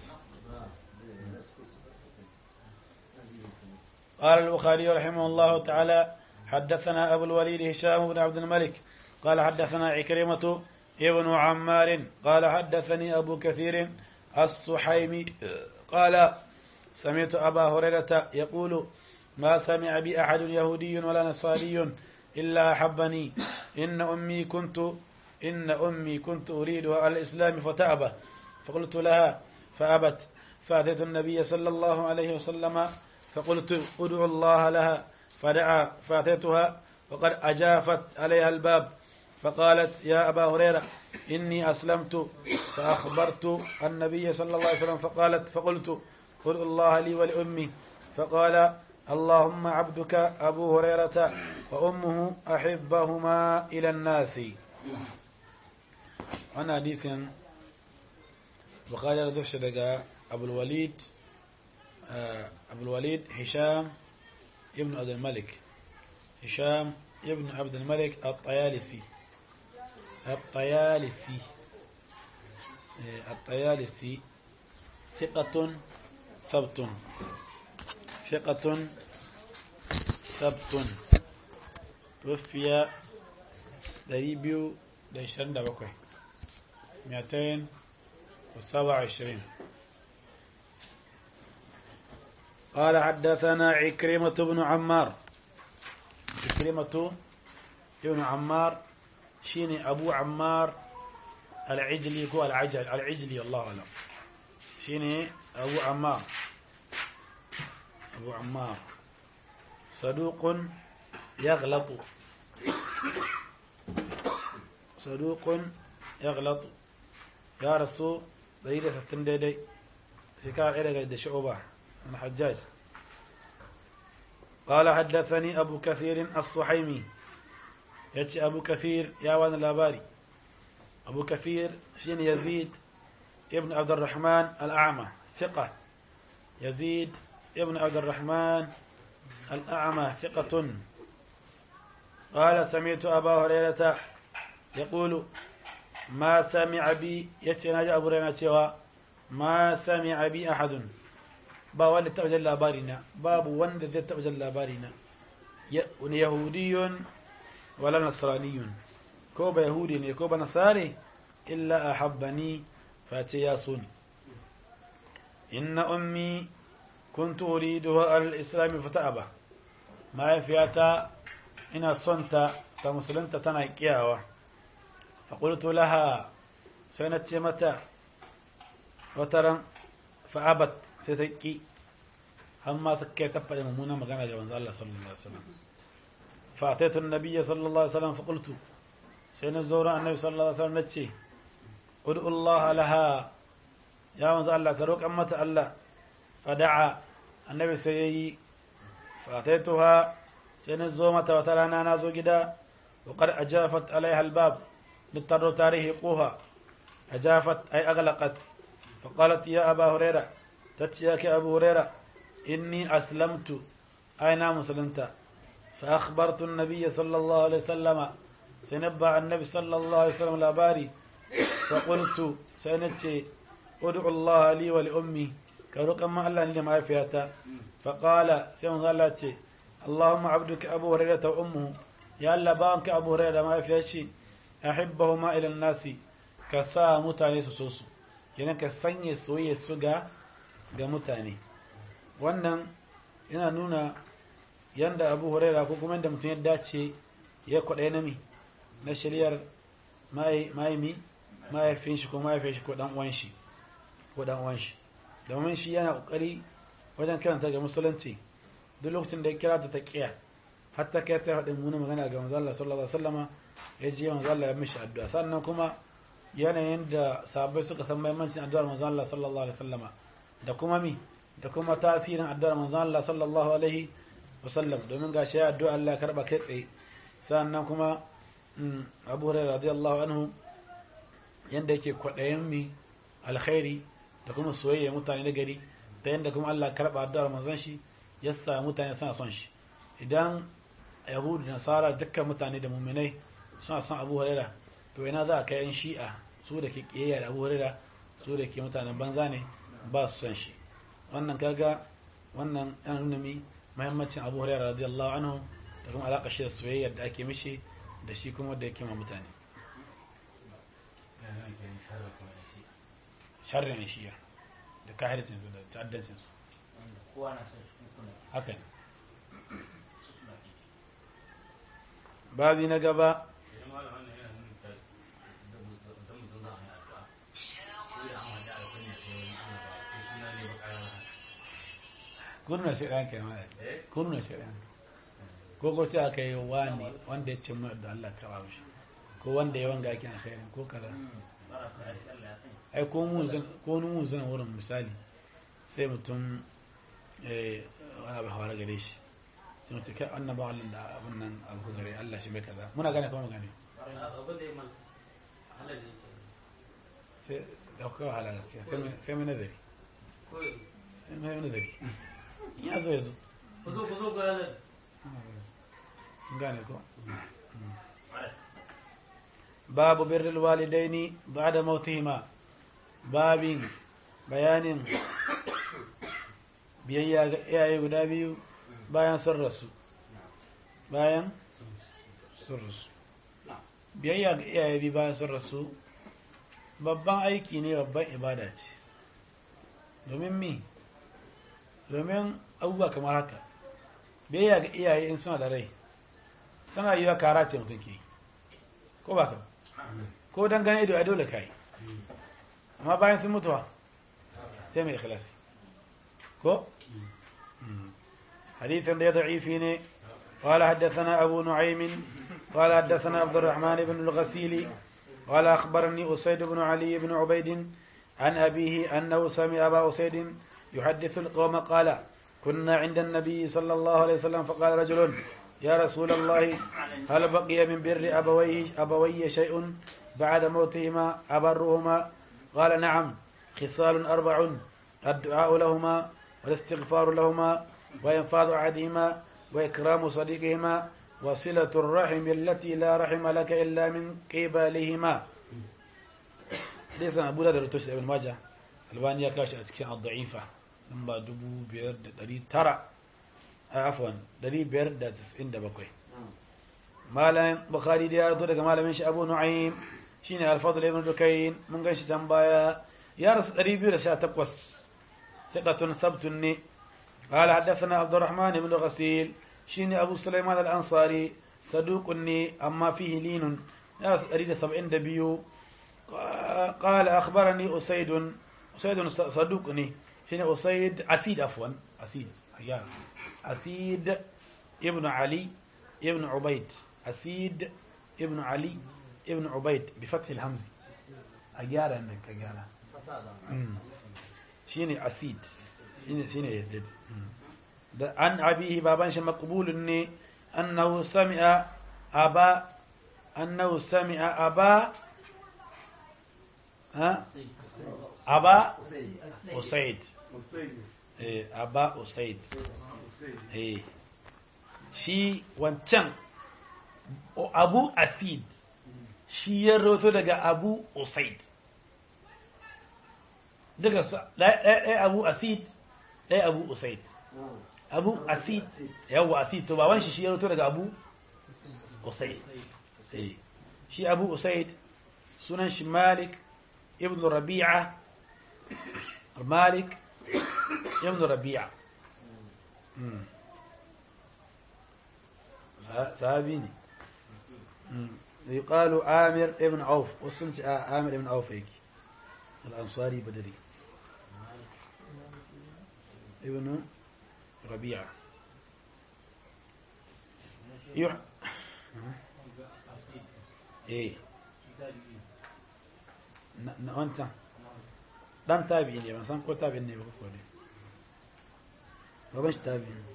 Speaker 1: قال البخاري رحمه الله تعالى حدثنا أبو الوليد هشام بن عبد الملك قال حدثنا عكرمة ابن عمار قال حدثني أبو كثير الصحيمي قال سمعت أبا هريرة يقول ما سمع بي أحد يهودي ولا نصاري إلا أحبني إن أمي كنت إن أمي كنت أريدها على الإسلام فتأبى فقلت لها فأبت فأتيت النبي صلى الله عليه وسلم فقلت ادعو الله لها فدعا فأتيتها وقد أجافت عليها الباب فقالت يا أبا هريرة إني أسلمت فأخبرت النبي صلى الله عليه وسلم فقالت فقلت ادعو الله لي ولأمي فقال اللهم عبدك أبو هريرة وأمه أحبهما إلى الناس أنا حديث بخاري ردوش دقاء أبو الوليد آه، أبو الوليد هشام ابن عبد الملك هشام ابن عبد الملك الطيالسي الطيالسي آه، الطيالسي ثقة ثبت ثقة ثبت توفي دريبيو لعشرين دبقوي مئتين وسبعة وعشرين قال حدثنا عكرمة بن عمار عكرمة بن عمار شيني أبو عمار العجلي هو العجل العجلي الله أعلم شيني أبو عمار أبو عمار صدوق يغلط صدوق يغلط يا رسول دليل ستن ديدي في كان إلى قد شعوبة من حجاج قال حدثني أبو كثير الصحيمي يأتي أبو كثير يا وان الأباري أبو كثير شين يزيد ابن عبد الرحمن الأعمى ثقة يزيد ابن عبد الرحمن الأعمى ثقة قال سمعت أبا هريرة يقول ما سمع بي يتي ناجي أبو هريرة cewa ما سمع بي أحد ba wanda taɓa jan labarina babu wanda zai taɓa jan labarina wani yahudiyun wala nasraniyun ko ba yahudi ne ko ba nasare illa a habbani face ya so ni inna ummi kuntu uriduha al-islam fata'aba mahaifiyata ina son ta ta musulunta tana kiyawa fa qultu laha sai na ce mata wataran fa'abat sai ta ki har ma ta kai ta faɗi mummunan magana da manzo Allah sallallahu alaihi wasallam fa ataitu an-nabiy sallallahu alaihi wasallam fa qultu sai na zo ran annabi sallallahu alaihi wasallam nace ud'u Allah laha ya manzo Allah ka roƙan mata Allah fada'a annabi sai yayi fataituha sai na zo mata wata rana na zo gida wa qad ajafat alaiha albab littaro tarihi quha ajafat ay aghlaqat فقالت يا أبا هريرة تتياك أبو هريرة إني أسلمت أين مسلمت فأخبرت النبي صلى الله عليه وسلم سنبع النبي صلى الله عليه وسلم الأباري فقلت سنتي ادعو الله لي ولأمي كرق ما الله لي ما فيها فقال سيما الله اللهم عبدك أبو هريرة وأمه يا الله بانك أبو هريرة ما فيها شيء أحبهما إلى الناس كسا متاني سوسو kenan ka sanya soyayya su ga ga mutane wannan yana nuna yanda abu huraira ko kuma yadda mutum ya dace ya kwaɗaya na mi na shari'ar ma'aimi mahaifin shi ko mahaifin shi ko dan uwan shi ko dan uwan shi domin shi yana kokari wajen kiranta ga musulunci duk lokacin da ya kira ta ta kiya hatta kai ta faɗin muni magana ga manzo Allah sallallahu alaihi wasallama ya ji manzo Allah ya mishi addu'a sannan kuma yanayin da sahabbai suka san muhimmancin addu'ar manzo Allah sallallahu alaihi wasallama da kuma mi da kuma tasirin addu'ar manzo Allah sallallahu alaihi wasallam domin gashi ya addu'a Allah ya karba kai tsaye sannan kuma Abu Hurairah radiyallahu anhu yanda yake kwadayin mi alkhairi da kuma soyayya mutane da gari da yanda kuma Allah ya karba addu'ar manzon shi yasa mutane suna son shi idan yahudu nasara dukkan mutane da muminai suna son Abu Hurairah to ina za a kai yan shi'a su da ke kiyayya da abu hurira su da ke mutanen banza ne ba su son shi wannan kaga wannan yan nuna mi muhimmancin abu hurira radiyallahu anhu da kuma alaƙa shi da soyayya da ake mishi da shi kuma da yake ma mutane sharrin yan shi'a da kahircin su da ta'addancin su
Speaker 2: kowa na son shi kuna
Speaker 1: haka ne
Speaker 2: su suna ƙi
Speaker 1: babi na gaba
Speaker 3: idan malam wannan yana nuna ta da mutum za a yi addu'a ko da an hada da kunya sai wani ana ba ko suna ne ba ƙara
Speaker 1: kurna shaidan kai ma
Speaker 3: eh
Speaker 1: kurna shaidan ko ko sai aka yi wani wanda ya ce mu da Allah ka bawo shi ko wanda ya wanga yake alkhairin ko kaza
Speaker 2: bara ta da Allah ya sani
Speaker 1: ai ko mu zan ko mu zan wurin misali sai mutum eh wani abu hawara gare shi sai mutum kai wannan ba Allah da abun nan abu gare Allah shi mai kaza muna gane kuma gane
Speaker 2: abin da ya mal halal ne ke
Speaker 1: sai da kuka wahala gaskiya sai mai- sai mai nazari
Speaker 2: ko
Speaker 1: sai mai nazari in ya zo ya zo
Speaker 2: ku zo ku zo ga halal
Speaker 1: Kun gane ko babu birrul walidaini ba'da mautihima babin bayanin biyayya ga iyaye guda biyu bayan sun rasu bayan sun rasu biyayya ga iyaye biyu bayan sun rasu babban aiki ne babban ibada ce domin mi domin abubuwa kamar haka biyayya ga iyaye in suna da rai tana yi wa kara ce mutum ke yi ko ba ka ba? ko don gane ido a dole ka yi amma bayan sun mutuwa sai mai ikhlasi ko حديث ده ضعيف ne قال حدثنا أبو نعيم قال حدثنا عبد الرحمن بن الغسيل قال أخبرني أسيد بن علي بن عبيد عن أبيه أنه سمع أبا أسيد يحدث القوم قال كنا عند النبي صلى الله عليه وسلم فقال رجل يا رسول الله هل بقي من بر أبوي, أبوي شيء بعد موتهما أبرهما قال نعم خصال أربع الدعاء لهما والاستغفار لهما وإنفاذ أحدهما وإكرام صديقهما وصلة الرحم التي لا رحم لك إلا من قبلهما ليس أبو داود رتوش ابن ماجه البانيا كاش أسكين الضعيفة لما دبو بيرد دري ترى عفوا دري بيرد تسعين دبكوي مالا بخاري دي أرضو لك مالا منش أبو نعيم شيني الفضل ابن دكين من قنش تنبايا يا رسول دري بيرد شا تقوس ثقة ثبت ني قال حدثنا عبد الرحمن بن غسيل شيني أبو سليمان الأنصاري صدوق ني أما فيه لين ناس أريد سبعين دبيو قال أخبرني أسيد أسيد صدوقني شيني أسيد أسيد عفوا أسيد أيام أسيد ابن علي ابن عبيد أسيد ابن علي ابن عبيد بفتح الهمز أجارة إنك أجارة شيني أسيد شيني شيني يدد ده عن أبيه بابان مقبول إني أنه سمع أبا أنه سمع أبا ها أبا أسيد إيه أبا أسيد إيه shi wancan abu asid shi ya roto daga abu usaid daga ɗaya abu asid ɗaya abu usaid abu asid yawa asid to baban shi shi ya roto daga abu usaid shi abu usaid sunan shi malik ibn rabi'a malik ibn rabi'a sahabi ne يقال عامر ابن عوف وصلت عامر ابن عوف هيك الأنصاري بدري ابن ربيعة يح... ايه انت dan tabi ne ban san ko tabi ne ba ko ne baban shi tabi ne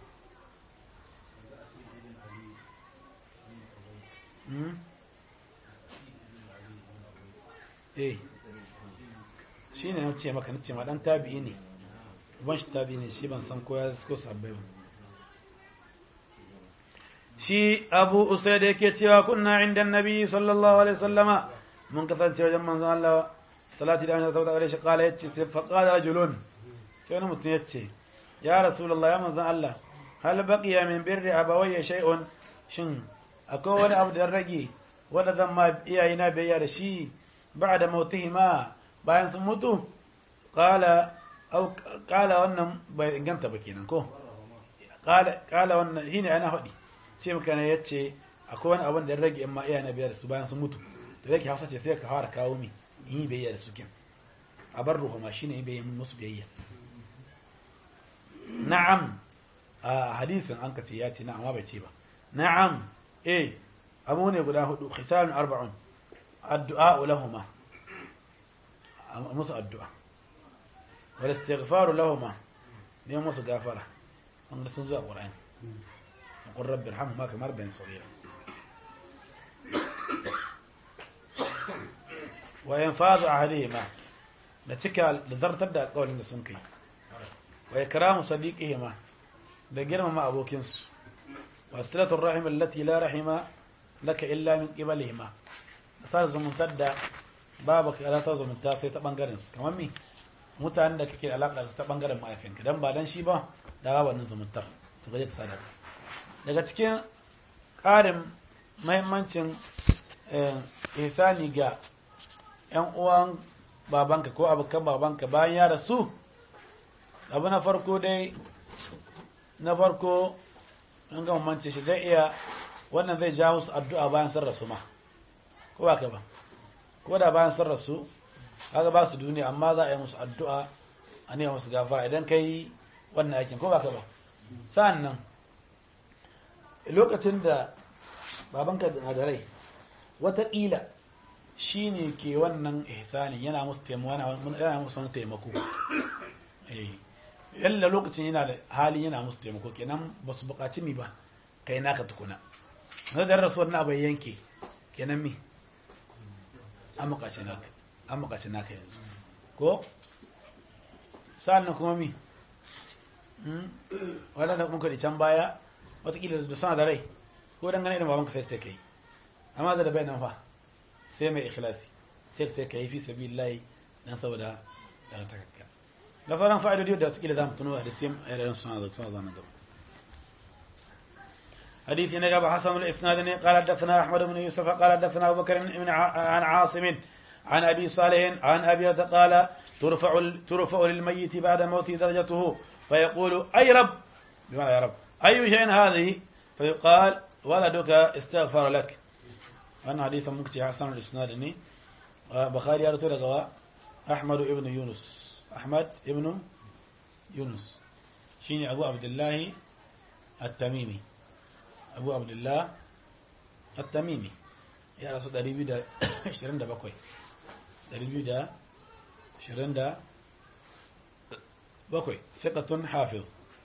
Speaker 1: eh shi ne na ce maka na ce ma dan tabi'i ne ban shi tabi'i ne shi ban san ko ya ko sabbai ba shi abu usaid yake cewa kunna inda nabi sallallahu alaihi wasallama mun kasance wajen manzon Allah salati da annabi sallallahu alaihi wasallam yace sai fa qala rajulun sai wani mutum yace ya rasulullah ya manzon Allah hal baqiya min birri abawayya shay'un shin akwai wani abu da rage wanda zan ma iyayena biyayya da shi ba da mautihima bayan sun mutu kala kala wannan bai inganta ba kenan ko kala wannan shine ana haɗi ce maka ne yace akwai wani abin da ya rage amma iyayena biyayya da su bayan sun mutu da yake hausa ce sai ka fara kawo mi in yi biyayya da su kin a bar ruhuma shine yi biyayya musu biyayya na'am a hadisin an ka ce ya ce na'am bai ce ba na'am eh abu ne guda hudu khisalun arba'un addu'a lahuma musu addu'a wal istighfaru lahuma ne musu gafara wanda sun zuwa qur'ani qur rabbi irhamhuma kamar bayan saghira wa yanfadu ahadihima da cika da zartar da alƙawarin da sun kai wa ikramu sadiqihima da girmama abokinsu وصلة الرحم التي لا رحم لك إلا من قبلهما أساس زمنتر da babu ka ta zumunta sai ta bangaren su kamar mi mutanen da kake alaka su ta bangaren mahaifinka dan ba dan shi ba da ba wannan zumuntar to gaje ka sadaka daga cikin ƙarin mahimmancin ihsani ga yan uwan babanka ko abokan babanka bayan ya rasu abu na farko dai na farko in ga mance shi zai iya wannan zai ja musu addu'a bayan sun rasu ma ko ba ka ba ko da bayan sun rasu kaga ba su duniya amma za a yi musu addu'a a ne musu gafara idan ka yi wannan aikin ko ba ka ba sa'an nan lokacin da babanka na da rai wataƙila shi ne ke wannan ihsanin yana musu taimako yana musu wani taimako yalla lokacin yana da hali yana musu taimako kenan ba su buƙaci mi ba kai naka tukuna na da rasuwar na bai yanke kenan mi an buƙaci naka an buƙaci naka yanzu ko sa'an kuma mi waɗanda muka da can baya watakila da suna da rai ko dangane da babanka sai ta kai amma da bai nan fa sai mai ikhlasi sai ta kai fi sabilillahi dan saboda daga takakka da sauran fa'idodi da watakila za mu tuno da sai irin suna da suna zanen gaba حديث نجاب حسن الإسناد قال حدثنا أحمد بن يوسف قال حدثنا أبو بكر بن عن عاصم عن أبي صالح عن أبي قال ترفع ال- ترفع للميت بعد موته درجته فيقول أي رب بمعنى يا رب أي شيء هذه فيقال ولدك استغفر لك أنا حديث مكتي حسن الإسناد إني آه، بخاري يا رسول أحمد ابن يونس أحمد ابن يونس شيني أبو عبد الله التميمي أبو عبد الله التميمي يا رسول الله ريبي دا شرين دا بكوي ريبي دا شرين دا بكوي ثقة حافظ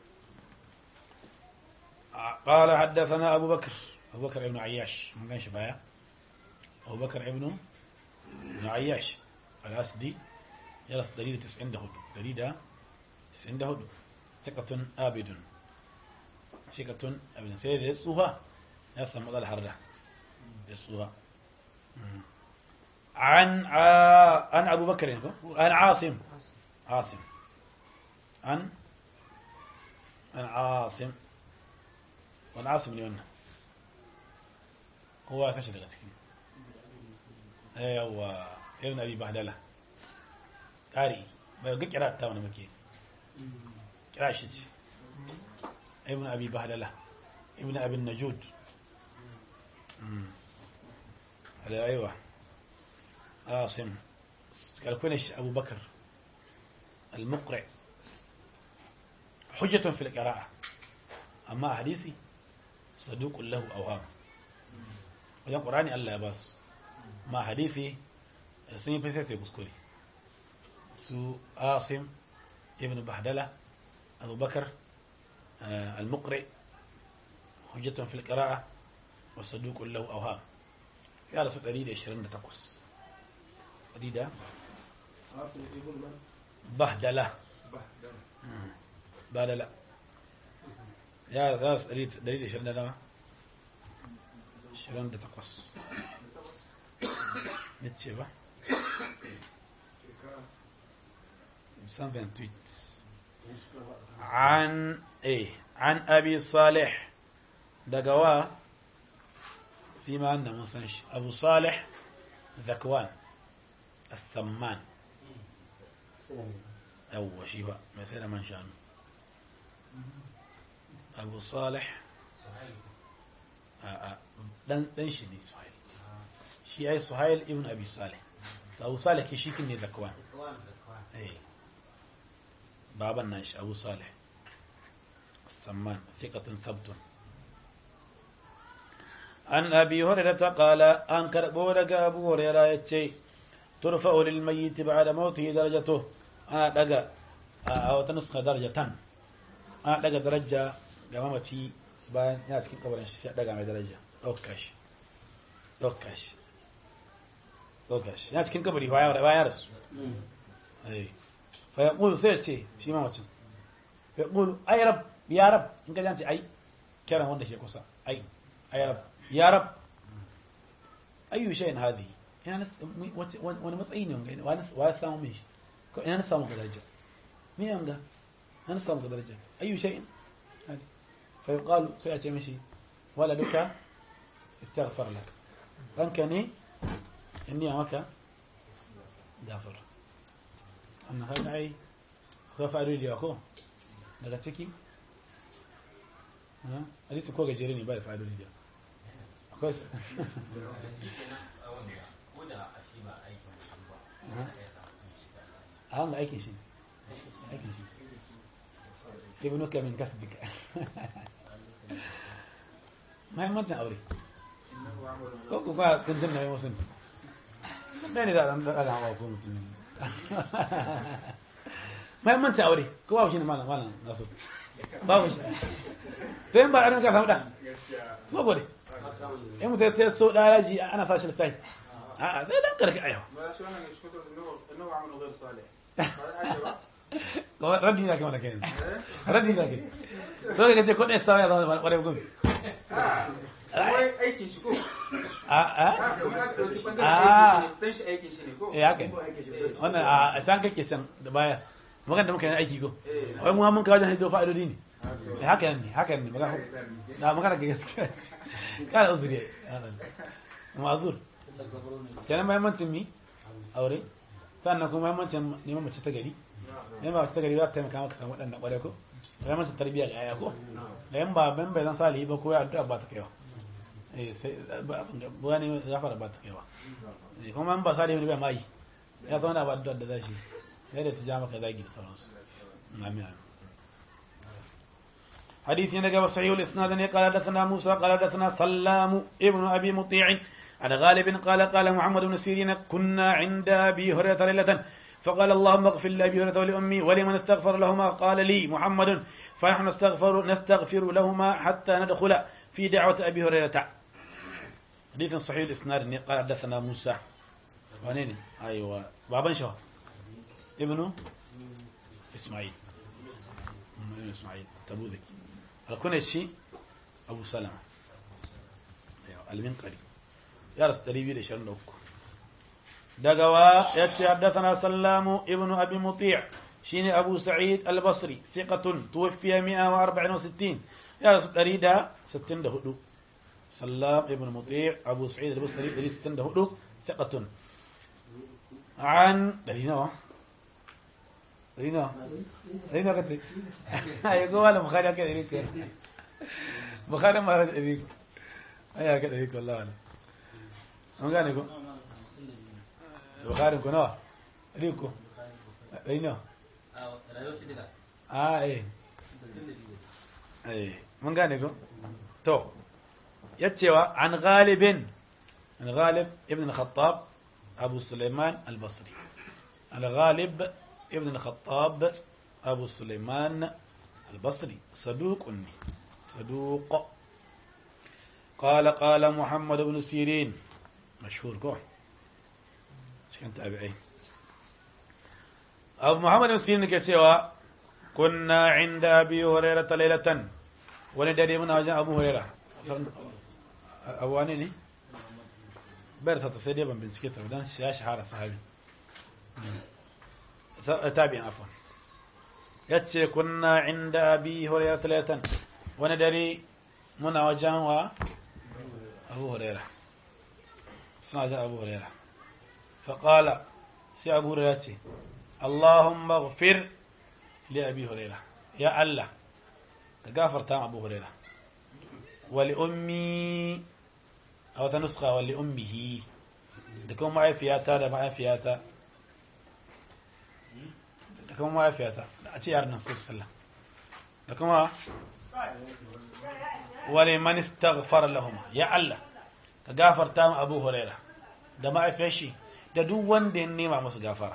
Speaker 1: قال حدثنا أبو بكر أبو بكر ابن عياش من كان شبايا أبو بكر ابن ابن عياش الأسدي يرس دليل تسعين دهود دليل تسعين دهود ثقة آبد ثقة أبد سيد يسوها يسمى مضى الحردة يسوها عن ع... عن أبو بكر عن عاصم عاصم عن عن عاصم wani asim ne wannan kowa ya sashi daga ciki yawa irin abi bahdala ƙari bai ga kira ta wani muke kira shi ce ibn abi bahdala ibn abin najud alaiwa asim kalkuna shi abubakar al-muqri hujjatun fil qira'a amma a hadisi صدوق له أوهام wajen ƙurani Allah ya ba su ma hadithi sun yi fesa sai kuskure su asim ibn bahdala abubakar al-muqri hujjatun fil qira'a wa saduqun lahu awham ya rasu 128 100
Speaker 4: Asim ibn man
Speaker 1: bahdala
Speaker 4: Bahdala.
Speaker 1: bahdala ya rasu 129 28 yace ba
Speaker 4: Shekara
Speaker 1: 128 عن ايه عن ابي صالح دقوا فيما عندنا من سنش ابو صالح ذكوان السمان اول شيء بقى مثلا من شانه ابو صالح آه، آه، دن دن شي ne suhail shi ai suhail ibn abi salih to abu salih ke shi ne zakwan eh baban nan shi abu salih samman thiqatun thabtun an abi hurairah qala an karbo daga abu hurairah yace turfa'u lil mayyit ba'da mawtihi darajatuhu ana daga a wata nuska darajatan ana daga daraja ga mamaci bayan yana cikin kabarin shi sai a daga mai daraja ɗauka shi ɗauka shi ɗauka shi yana cikin kabari bayan bayan rasu ai fa ya ƙulu sai ya ce shi mamacin fa ya ƙulu ai rab ya rab in ka ce ai kiran wanda shi kusa ai ai rab ya rab ayyu shay'in hadi ina nas wace- wani matsayi ne wanga wani wa ya samu mai shi ko ina na samu ka daraja me yanga ina na samu ka daraja ayyu shay'in hadi fa yuqalu sai a ce mishi waladuka istaghfar lak ɗanka ne in niya maka gafar amma kaga ai akwai faru da yawa ko daga ciki ha? hadisi ko gajere ne ba da faru da yawa akwai su a hanga aikin shi aikin shi ibnuka min kasbika mahimmancin aure
Speaker 4: innahu amalun
Speaker 1: ko ku ba kun jin nauyin wasu ɗaya ne da ɗan ɗaga hawa ko mutum mahimmancin aure ko babu shi ne malam malam nasu babu shi to yin ba a ka samu ɗan
Speaker 4: gaskiya
Speaker 1: ko gode
Speaker 4: ba samu ne
Speaker 1: in mutum ya so ɗaya yaji ana sa shi lissafi a'a sai dan karki ayawa
Speaker 4: ba shi wannan ne shi kusa innahu innahu amalun ghayr salih ba ya ba
Speaker 1: ko raddi da ke mana kai raddi da ke so ka ce ko ɗaya sa ya zama ƙwarai gumi
Speaker 4: wai aikin shi ko
Speaker 1: a a
Speaker 4: ah dan shi aikin shi ne ko
Speaker 1: eh haka ne. wannan a san kake can da baya magan da muka yi aiki ko wai mu mun kawo jan hido fa'idodi ne Eh, haka ne haka ne magana na magana ga gaskiya kana uzuri ya dan mazur kenan mahimmancin mi aure sannan kuma muhimmancin neman mace ta gari neman mace ta gari za ta taimaka maka samu waɗannan ƙwarai ko muhimmancin tarbiyya ga yaya ko da yan ba ban bai zan salihi ba ko ya addu'a ba ta kaiwa eh sai ba wani zafara ba ta kaiwa eh kuma in ba salihi ne bai mai ya zama da ba addu'a da zashi yadda ta ja maka zagi da sauransu amin amin حديث نجا صحيح الاسناد قال حدثنا موسى قال حدثنا سلام ابن ابي مطيع عن غالب قال قال محمد بن سيرين كنا عند ابي هريره ليله فقال اللهم اغفر لابي هريره ولامي ولمن استغفر لهما قال لي محمد فنحن نستغفر نستغفر لهما حتى ندخل في دعوه ابي هريره حديث صحيح الاسناد قال حدثنا موسى وانين ايوه بابا شو ابنه اسماعيل ابن اسماعيل تبوذكي الكون الشيء أبو سلمة أيوة المنقري يا رس تريبي لشرن دوكو دقوا يتشي حدثنا سلام ابن أبي مطيع شيني أبو سعيد البصري ثقة توفي 164 يا رس تريدا 60 دهدو سلام ابن مطيع أبو سعيد البصري تريد 60 دهدو ثقة عن دلينا دلينا دلينا كتير يقول ولا بخاري كده يريك بخاري ما يريك أيها كده يريك والله أنا من قال يقول بخاري يقول نوع يريكو أينا آه إيه إيه من قال يقول تو يتشوى عن غالب عن غالب ابن الخطاب أبو سليمان البصري الغالب ابن الخطاب أبو سليمان البصري صدوق أني صدوق قال قال محمد بن سيرين مشهور كو كان تابعين أبو محمد بن سيرين كتوى كنا عند أبي هريرة ليلة وندري من وجه أبو هريرة أبو أنيني بيرتا تصيدي بن بن سكيتا ودان شاش حارة صحابي تابعين عفوا yace kunna inda abi hurairah talatan wani dare muna wajen wa abu hurairah suna wajen abu hurairah faƙala sai abu hurairah ce allahumma ghafir li abi hurairah ya allah ka gafarta abu hurairah wali ummi a wata nuska wali ummihi da kuma ma'aifiyata da ma'aifiyata da kuma mahaifiyata da a ce yaran nan sallah da kuma wale man istaghfara lahuma ya Allah ka gafarta mu Abu Huraira da mahaifiyar shi da duk wanda ya nema musu gafara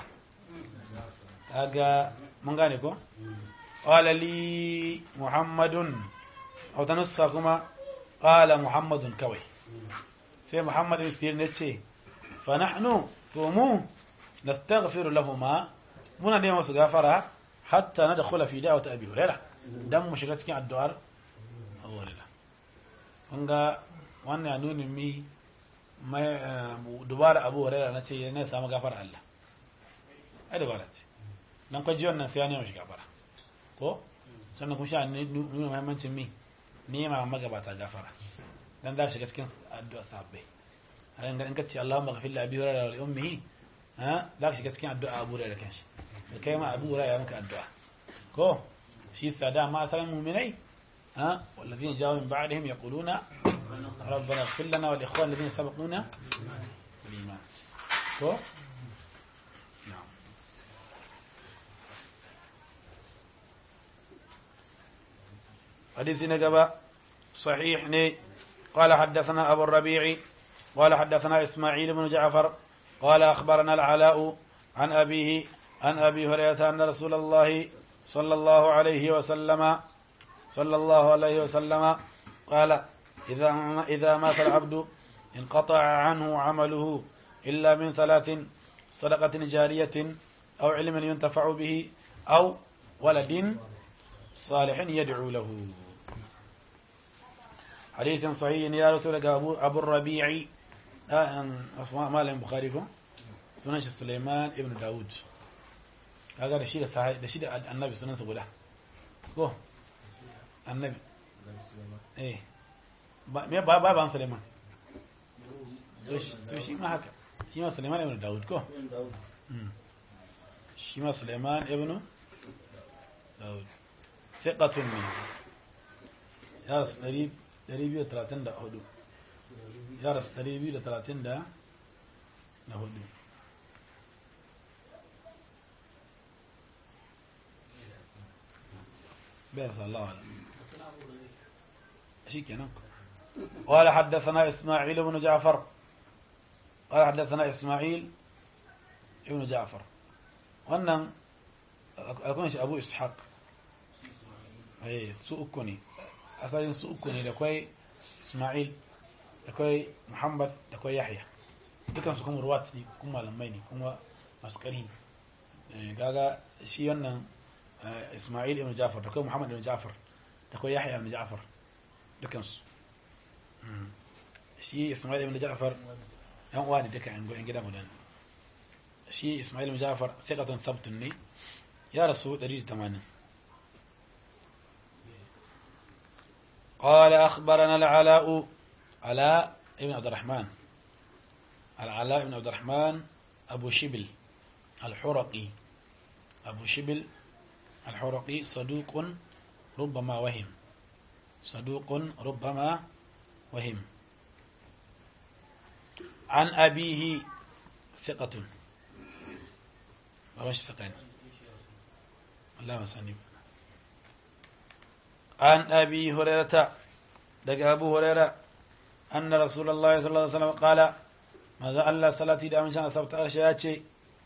Speaker 1: kaga mun gane ko qala li muhammadun aw tanussa kuma qala muhammadun kawai sai muhammadun sirri ne ce fa nahnu to mu nastaghfiru lahuma muna neman su gafara hatta na da kula fi da'awata abi huraira dan mu shiga cikin addu'ar abu huraira kun ga wannan ya nuni mi mai dubara abu huraira na ce ne samu gafara Allah ai dubara ce dan kwa ji wannan sai ya nema shi gafara ko sannan kun sha nuna muhimmancin mi nema magabata gafara dan za shiga cikin addu'ar sahabbai a in ka ce Allahumma ghafir li abi huraira wa li ummihi ha za ka shiga cikin addu'a abu huraira kanshi da kai ma abu ya maka addu'a ko shi sada ma asalin mu'minai ha wallazina jawu min ba'dihim yaquluna rabbana ighfir lana wa li ikhwana alladhina sabaquna bil iman ko na'am حديث نجبة صحيح ني قال حدثنا أبو الربيع قال حدثنا إسماعيل بن جعفر قال أخبرنا العلاء عن أبيه عن أبي هريرة أن رسول الله صلى الله عليه وسلم صلى الله عليه وسلم قال إذا إذا مات العبد انقطع عنه عمله إلا من ثلاث صدقة جارية أو علم ينتفع به أو ولد صالح يدعو له حديث صحيح يا لك أبو, أبو الربيع ما لهم بخاريكم sunan shi Suleiman ibn Dawud kaga da shi da sahabi da shi da annabi sunansa guda ko annabi eh ba me ba ba ban Suleiman to shi ma haka shi ma Suleiman ibn Dawud ko shi ma Suleiman ibn Dawud thiqatun min ya rasu 234 ya rasu 234 بين صلى الله عليه وسلم شيء كنا قال حدثنا إسماعيل بن جعفر قال حدثنا إسماعيل ابن جعفر wannan akwai shi abu ishaq su uku ne asalin su uku ne da kwai ismail da kwai muhammad da kwai yahya dukansu kuma ruwat ne kuma malamai ne kuma masu ƙari gaga shi wannan ismail ibn jafar da kwai muhammad ibn jafar da kwai yahya ibn jafar dukansu shi ismail ibn jafar yan uwa ne duka yan gida guda shi ismail ibn jafar thiqatun sabtun ne ya rasu 180 قال أخبرنا العلاء علاء ابن عبد الرحمن العلاء بن عبد الرحمن أبو شبل الحرقي أبو شبل الحرقي صدوق ربما وهم صدوق ربما وهم عن أبيه ثقة وش ثقة الله مسانيب عن أبي هريرة دق أبو هريرة أن رسول الله صلى الله عليه وسلم قال ماذا الله صلاتي دام شان سبت أرشياتي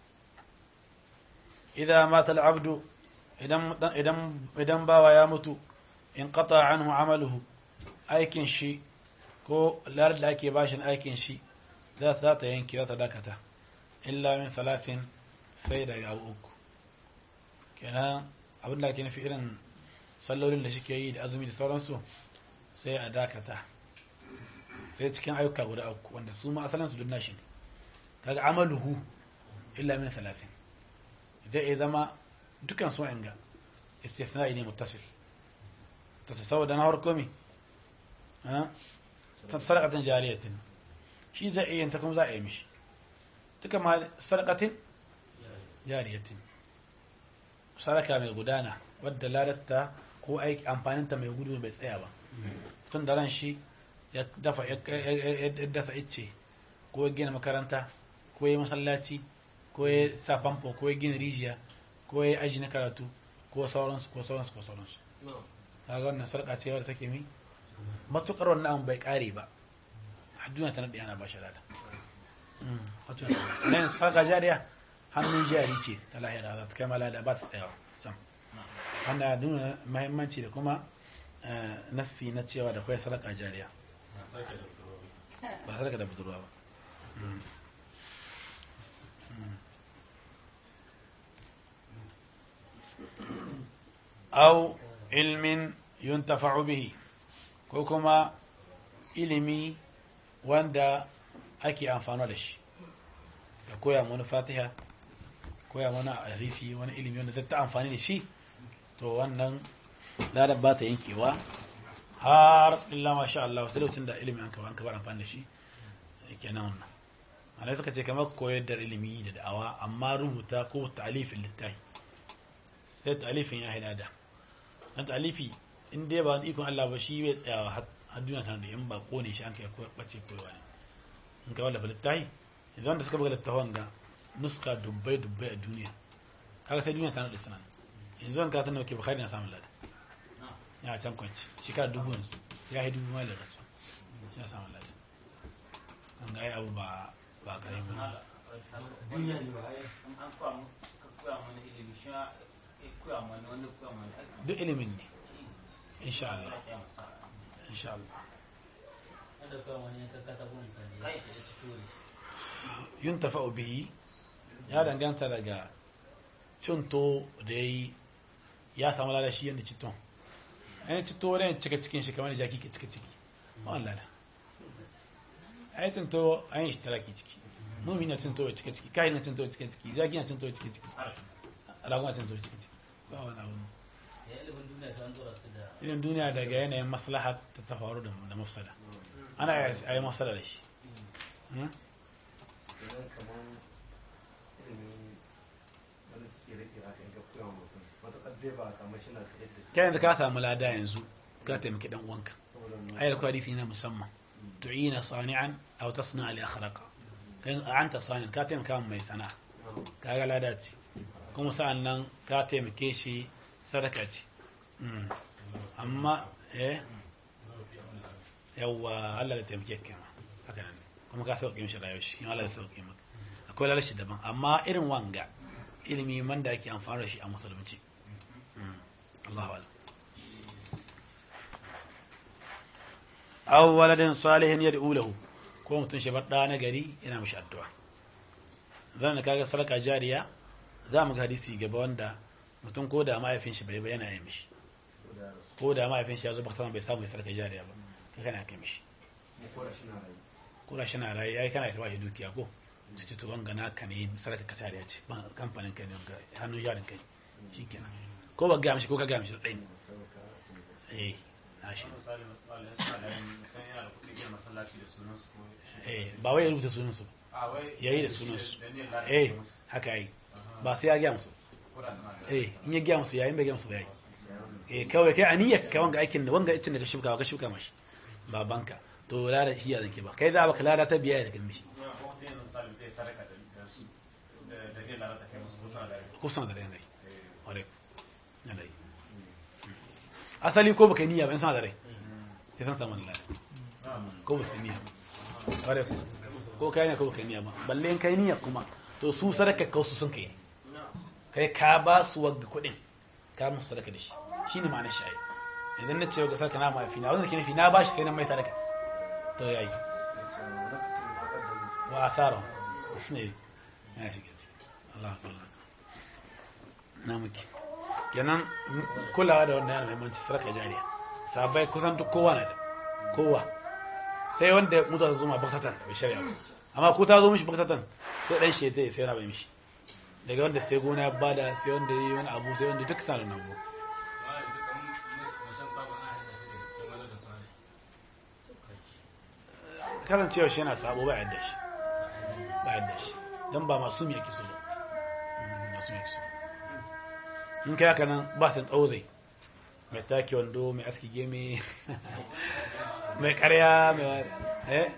Speaker 1: إذا مات العبد idan bawa ya mutu in qata anhu amaluhu aikin shi ko lar da ake bashin aikin shi za ta yanke za ta dakata illa min salasin sai daga abu uku kenan abin da ake nufi irin sallolin da shike yi da azumi da sauransu sai a dakata sai cikin ayyuka guda uku wanda su ma asalin su duk nashi ne kaga amaluhu illa min salasin zai iya zama dukan su inga istithna'i ne muttasil tasu saboda na harko mi sadaqatin jariyatin shi zai iya ta kuma za a yi mishi duka ma sadaqatin jariyatin sadaka mai gudana wadda ladatta ko aiki amfaninta mai gudu bai tsaya ba tun da ran shi ya dafa ya dasa icce ko ya gina makaranta ko ya masallaci ko ya sa famfo ko ya gina rijiya ko ya aji na karatu ko sauransu ko sauransu ko sauransu kaga wannan sarƙa ce wadda take mi matukar wannan abin bai kare ba a duniya ta naɗe ana ba shi lada nan sarƙa jariya hannun jari ce ta lahira za ta kai malada ba ta tsayawa sam wanda nuna mahimmanci da kuma nassi na cewa da kwai sarƙa jariya ba sarƙa da budurwa ba أو علم ينتفع به ko kuma ilimi wanda ake amfano da shi ka koya wani fatiha koya wani arifi wani ilimi wanda zai ta amfani da shi to wannan ladar ba ta yankewa har illa masha Allah sai lokacin da ilimi an ka bar amfani da shi kenan wannan alai suka ce kamar koyar da ilimi da da'awa amma rubuta ko ta'alifin littafi sai ta'alifin ya haida da na ta'alifi in dai ba ikon Allah ba shi bai tsayawa har duniya tana da yan ba kone shi an kai ko bace koyawa ne in ka wallafa littafi idan wanda suka buga littafin ga nuska dubbai dubbai a duniya kaga sai duniya tana da sanan yanzu an ka tana ke bukhari na samun lada ya can kwanci shekara dubu yanzu ya yi dubu mai da rasu ya samun lada an ga ai abu ba ba kare ba
Speaker 5: duniya ne ba ai
Speaker 2: an koya mu ka koya mana ilimi shi ma ya koya mana wanda koya mana aiki
Speaker 1: duk ilimin ne insha Allah
Speaker 2: ya masa
Speaker 1: insha Allah
Speaker 3: wanda kawai wani ka kata ko misali ya ce ya ci tori
Speaker 1: yuntafa'u bihi ya danganta daga cinto da ya yi ya samu lada shi yadda citon ainihin cito wani cika cikin shi kamar jaki ke cika ciki wani lada ainihin cinto an yi shi talaki ciki mumi na cinto ya cika ciki kayan na cinto ya cika ciki jaki na cinto ya cika ciki alagun na cinto ya cika ciki ba wani abu
Speaker 3: ya ilimin duniya sai an dora su da
Speaker 1: irin duniya daga yanayin maslaha ta ta faru da da mafsada ana a yi mafsada da shi Hmm?
Speaker 5: idan kamar ilimin wani suke rike haka in ka koya wa mutum matuƙar dai ba kamar shi na da yadda su
Speaker 1: kai yanzu ka samu lada yanzu ka taimaki dan uwanka
Speaker 5: saboda wannan
Speaker 1: ayar ko hadisi na musamman tu'ina sani'an aw tasna li akhraqa kai anta sani ka taimaka mai sana'a kaga lada ce kuma sa'an nan ka taimake shi sadaka ce Mm. amma eh yawwa Allah da taimake ka haka nan kuma ka sauke mishi rayuwar shi Allah da sauke maka akwai lalashi daban amma irin wanga ilimi man da ake amfani da shi a musulunci Mm. Allahu a'lam aw waladin salihin yad'u lahu ko mutum shi bar da na gari yana mishi addu'a zan da kaga sadaka jariya za mu ga hadisi gaba wanda mutum ko da mahaifin shi bai ba yana yi mishi ko da mahaifin shi ya zo bakta bai samu ya sadaka jariya ba kai kana kai mishi
Speaker 5: mu kora shi na rayu
Speaker 1: ko da shi na rayu yayi kana kai shi dukiya ko tuci to wanga naka ne sadaka ka jariya ce ba kamfanin kai ne wanga hannun jarin kai shikenan ko ba ga mishi ko ka ga mishi da ɗaya
Speaker 5: saboda asali da
Speaker 1: eh na shi
Speaker 3: misali wanda suna da kan yana da kuɗi gina masallaci da sunan su ko
Speaker 1: eh ba wai ya rubuta sunan su
Speaker 3: a wai
Speaker 1: yayi da sunan su
Speaker 3: da niyyar lalata
Speaker 1: eh
Speaker 3: musu
Speaker 1: haka yi
Speaker 3: Aha.
Speaker 1: ba sai ya gaya musu
Speaker 3: ko da suna da
Speaker 1: eh in ya gaya musu yayin bai gaya musu ba yayi
Speaker 5: yawan
Speaker 1: eh kawai kai aniyar ka wanga aikin da wanga aikin da ka shuka ka shuka mashi babanka to lada shi ya zanke ba kai za baka lada ta biya da kan mishi
Speaker 3: kuma ko mutum yanzu misali zai sadaka da da su da da niyyar lalata kai musu ko suna da rai
Speaker 1: ko suna da rai
Speaker 3: Eh.
Speaker 1: ore yana yi asali ko baka yi niyya ba in suna da rai sai san samu lada
Speaker 3: Na'am.
Speaker 1: ko ba su yi niyya ba ore ko kai ne ko baka yi niyya ba balle in kai niyya kuma to su sadaka ka su sun kai kai ka ba su wagga kuɗin ka musu sadaka da shi shine ma'anar shi ai idan na ce ga sadaka na mafi na wanda ke nufi na ba shi sai na mai sadaka to yayi wa asara ne ya shiga ciki Allah akbar na muke kenan kulawa da wannan yana muhimmanci sarka jariya sabai kusan duk kowa na da kowa sai wanda mutu ta zuma baktatan bai shari'a ba amma ko ta zo mishi baktatan sai dan shi zai sai yana bai mishi daga wanda sai gona ya bada sai wanda yi wani abu sai wanda duk sanin abu karancewa shi yana sabo ba yadda shi ba yadda shi don ba masu mai yake so ba Mm, masu mai yake so in kai haka nan ba su tsawo zai mai take wando mai aski geme mai karya mai wa- eh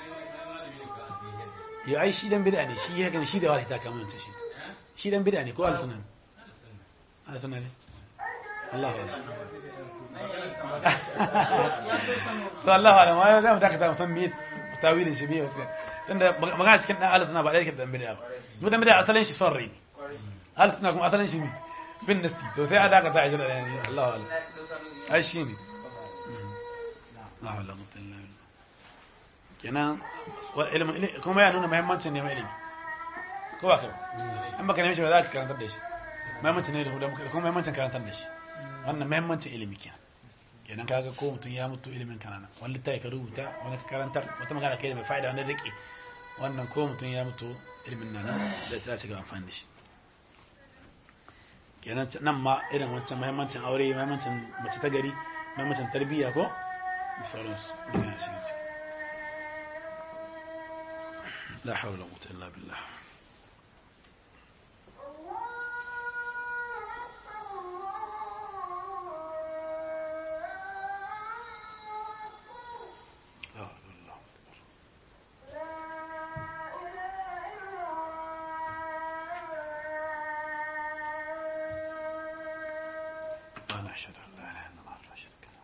Speaker 1: ya ai shi dan bid'a ne shi haka ne shi da wani ta kama wancan shi shi dan bid'a ne ko al-sunan al-sunan ne Allah wa to Allah wa ma za mu dakata musan me tawilin shi me wato tunda magana cikin dan al-sunan ba da yake dan bid'a ba mu dan bid'a asalin shi son rai ne al-sunan kuma asalin shi ne bin nasi to sai a dakata a jira da yanzu Allah wa ai shi ne la hawla wala quwwata illa billah kenan wa- ilimin ili- kuma ya nuna muhimmancin neman ilimi ko ba ka ba in baka nemi shi ba za ka karantar da shi muhimmancin ne da kuma muhimmancin karantar da shi wannan muhimmancin ilimi kenan kenan kaga ko mutum ya mutu ilimin kanana wani littafi ka rubuta wani ka karantar wata magana kai da mai fa'ida wani rike wannan ko mutum ya mutu ilimin nan da sai ci gaba amfani da shi kenan nan ma irin wancan muhimmancin aure muhimmancin mace ta gari muhimmancin tarbiyya ko da sauransu ina shiga ciki لا حول ولا قوة إلا بالله لا حول ولا قوة أنا أشهد أن لا إله إلا الله لا شريك له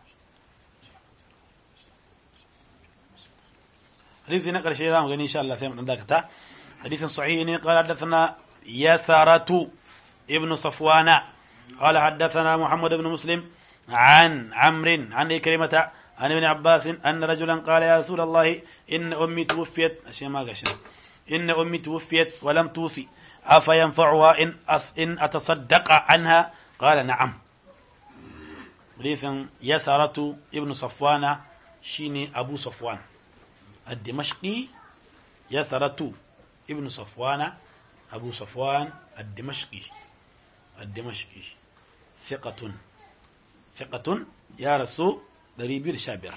Speaker 1: حديث نقل شيء دام غني إن شاء الله سيما عندك حديث صحيح قال حدثنا يسارة ابن صفوان قال حدثنا محمد بن مسلم عن عمرو عن إكرمة عن ابن عباس أن رجلا قال يا رسول الله إن أمي توفيت أشياء ما قشنا إن أمي توفيت ولم توصي أفينفعها إن أس إن أتصدق عنها قال نعم حديث يسارة ابن صفوان شيني أبو صفوان الدمشقي يسرة ابن صفوان أبو صفوان الدمشقي الدمشقي ثقة ثقة يا رسول دريبير شابر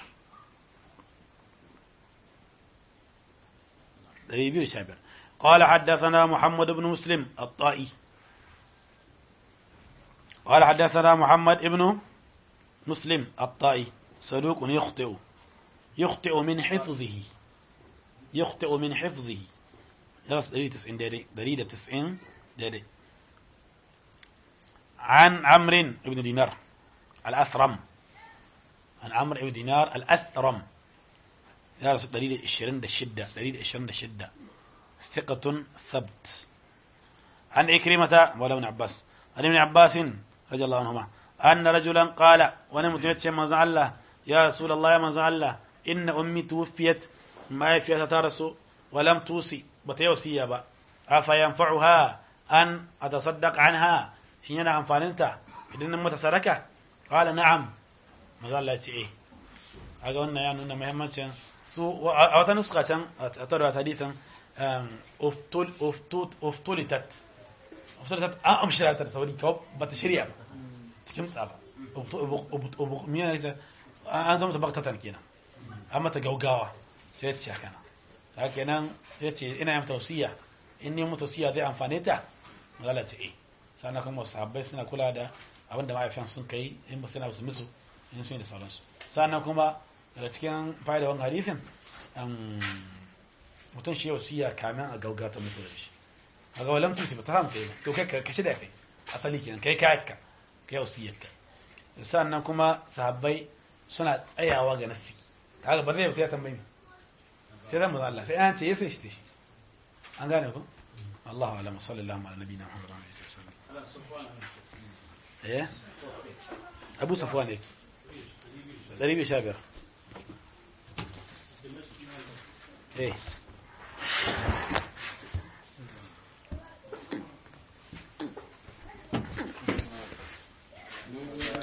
Speaker 1: دريبير شابر قال حدثنا محمد بن مسلم الطائي قال حدثنا محمد ابن مسلم الطائي صدوق يخطئ يخطئ من حفظه يخطئ من حفظه درس دليل تسعين دادي دليل تسعين دادي عن عمرو بن دينار الأثرم عن عمرو بن دينار الأثرم درس دليل الشرين الشدة دليل الشرين الشدة ثقة ثبت عن عكرمة مولى ابن عباس عن ابن عباس رضي الله عنهما أن رجلا قال وانا متمت من الله يا رسول الله يا من الله إن أمي توفيت ما فيها تارسو ولم توصي بتيوصي با أفينفعها أن أتصدق عنها شينا أنفاننتا إذن متسركة قال نعم ما الله يتي إيه aga wannan ya nuna muhimmancin su a wata nuska can a tarwa hadisin oftulitat oftulitat an amshira ta da sauri kawai ba ta shirya ba ta kimtsa ba an zama ta baktatan kenan an mata gaugawa sai ce haka nan ta kenan sai ce ina yin tausiya in ni tausiya zai amfane ta magana ce eh sannan kuma sahabbai suna kula da abin da ma'aifiyan sun kai in ba suna su musu in sun yi da sauransu sannan kuma daga cikin fa'idawan hadisin mutum shi wasiya kamin a gaugata mutu da shi a ga walam tusi ba ta hamta yi to kai ka shida kai asali kenan kai ka ka kai wasiyar ka sannan kuma sahabbai suna tsayawa ga nasi kaga ba zai sai ya tambayi sai zan Allah sai an ce ya sai shi shi an gane ku Allahu a'lam sallallahu ala nabiyina Muhammad wa alihi wasallam eh Abu Safwan ne 115 eh